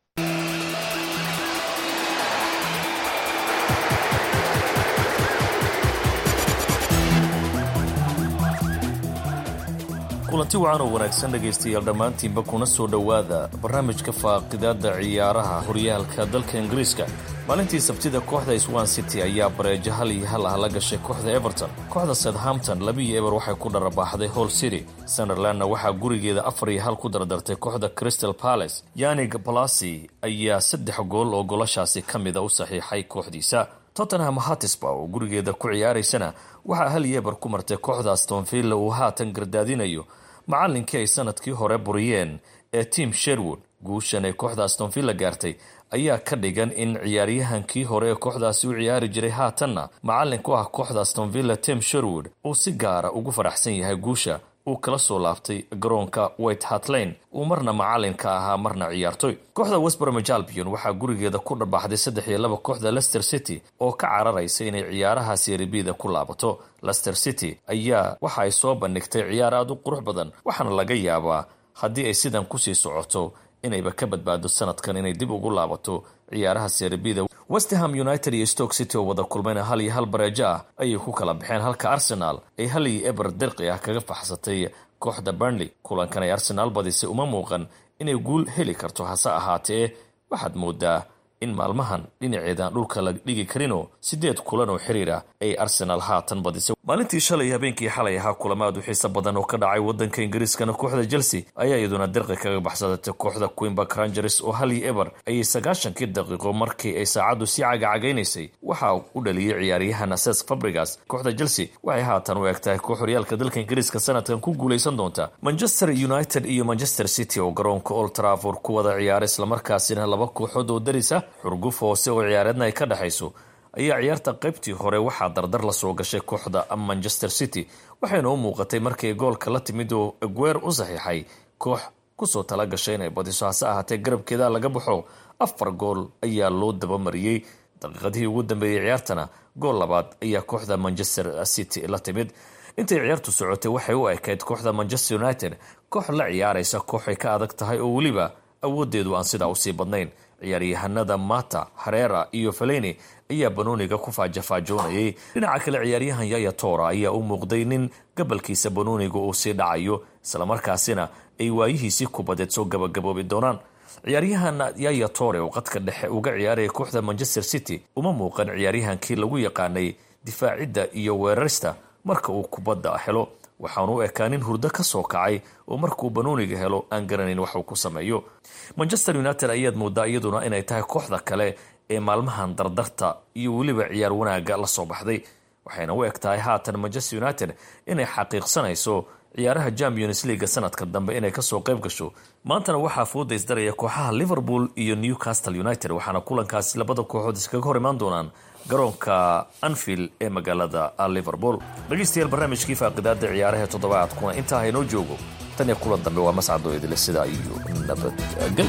[SPEAKER 19] kulanti wacan oo wanaagsan dhegaystayaal dhammaantiinba kuna soo dhowaada barnaamijka faaqidaadda ciyaaraha horyaalka dalka ingiriiska maalintii sabtida kooxda swan city ayaa bareejo hal iyo hal ah la gashay kooxda everton kooxda southampton labiiyo eber waxay ku dharabaaxday hall city sunderlandna waxaa gurigeeda afar iyo hal ku dardartay kooxda crystal palace yanig balasi ayaa saddex gool oo golashaasi ka mida u saxiixay kooxdiisa tottenham hatisba oo gurigeeda ku ciyaaraysana waxaa hal iyo eber ku martay kooxda astonvilla uu haatan gardaadinayo macallinkii ay sanadkii hore buriyeen ee tim sherwood guushan ay kooxda astonvilla gaartay ayaa ka dhigan in ciyaaryahankii hore ee kooxdaasi u ciyaari jiray haatanna macallin ku ah kooxda astonvilla tim sherwood uu si gaara ugu faraxsan yahay guusha uu kala soo laabtay garoonka white hart lane uu marna macallin ka ahaa marna ciyaartoy kooxda westbromich albion waxaa gurigeeda ku dhabaxday saddex iyo laba kooxda leicester city oo ka cararaysa inay ciyaaraha seeribida ku laabato leicester city ayaa waxa ay soo bandhigtay ciyaar aada u qurux badan waxaana laga yaabaa haddii ay sidan kusii socoto inayba ka badbaado sanadkan inay dib ugu laabato ciyaaraha seeribida westham united iyo stoke city oo wada kulmayna hal iyo hal bareejo ah ayay ku kala baxeen halka arsenal ay hal iyo eber dirqi ah kaga faxsatay kooxda burnley kulankan ay arsenaal badisay uma muuqan inay guul heli karto hase ahaatee waxaad moodaa in maalmahan dhinaceedaan dhulka la dhigi karinoo sideed kulan oo xiriira ay arsenaal haatan badisay maalintii shalay habeenkii xalay ahaa kulamaad u xiiso badan oo ka dhacay wadanka ingiriiskana kooxda chelsea ayaa iyaduna dirqi kaga baxsadatay kooxda queenbark rangers oo hal iyo eber ayay sagaashankii daqiiqo markii ay saacaddu sii cagacagaynaysay waxaa u dhaliyey ciyaaryahan ases fabrigas kooxda chelsea waxay haatan u eg tahay koox horyaalka dalka ingiriiska sanadkan ku guulaysan doonta manchester united iyo manchester city oo garoonka old trafford ku wada ciyaara islamarkaasina laba kooxood oo darisa xurguf hoose oo ciyaareedna ay ka dhexayso ayaa ciyaarta qaybtii hore waxaa dardar la soo gashay kooxda manchester city waxayna u muuqatay markay goolka la timid oo eguer u saxiixay koox kusoo tala gashay inay badiso hase ahaatee garabkeeda laga baxo afar gool ayaa loo dabamariyey daqiiqadihii ugu dambeeyey ciyaartana gool labaad ayaa kooxda manchester city la timid intay ciyaartu socotay waxay u ekayd kooxda manchester united koox la ciyaaraysa kooxay ka adag tahay oo weliba awoodeedu aan sidaa usii badnayn ciyaaryahanada mata hareera iyo faleni ayaa banooniga ku faajafaajoonayay dhinaca kale ciyaaryahan yaya tora ayaa u muuqday nin gabalkiisa banooniga uu sii dhacayo islamarkaasina ay waayihiisii kubadeed soo gabagaboobi doonaan ciyaaryahan yaya tore oo qadka dhexe uga ciyaaraya kooxda manchester city uma muuqan ciyaaryahankii lagu yaqaanay difaacidda iyo weerarista marka uu kubadda helo waxaanu u ekaa nin hurdo ka soo kacay oo markuu banooniga helo aan garanayn waxuu ku sameeyo manchester united ayaad moodaa iyaduna inay tahay kooxda kale ee maalmahan dardarta iyo weliba ciyaar wanaaga la soo baxday waxayna u eg tahay haatan manchester united inay xaqiiqsanayso ciyaaraha champions leaga sanadka dambe inay kasoo qayb gasho maantana waxaa fooda isdaraya kooxaha liverpool iyo newcastle united waxaana kulankaasi labada kooxood iskaga hor imaan doonaan garoonka anfield ee magaalada liverpool dhegeystayaal barnaamijkii faaqidaada ciyaaraha toddobaadkuna intaa haynoo joogo tan iyo kulan dambe waa mascadoo idile sidaa iyo nabadgel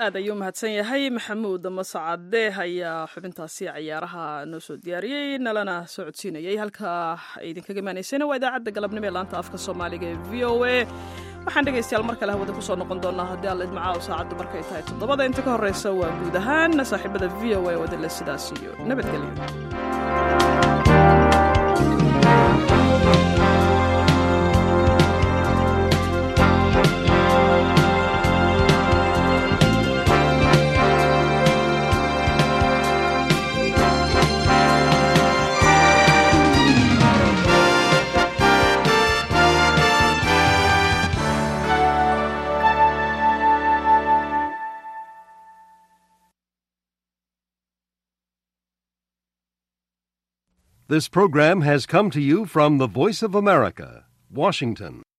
[SPEAKER 2] aad ayuu mahadsan yahay maxamuud mascade ayaa xubintaasi cayaaraha noo soo diyaariyey nalana soo codsiinayay halka idinkaga imaanaysayna waa idaacadda galabnimo ee laanta afka soomaaliga ee v o a waxaan dhegaystayaal mar kale hawada kusoo noqon doonaa haddii alla idmacaaw saacaddu markay tahay toddobada inta ka horreysa waa guud ahaan saaxiibada v o a wadale sidaas iyo nabadgelyo
[SPEAKER 20] This program has come to you from the Voice of America, Washington.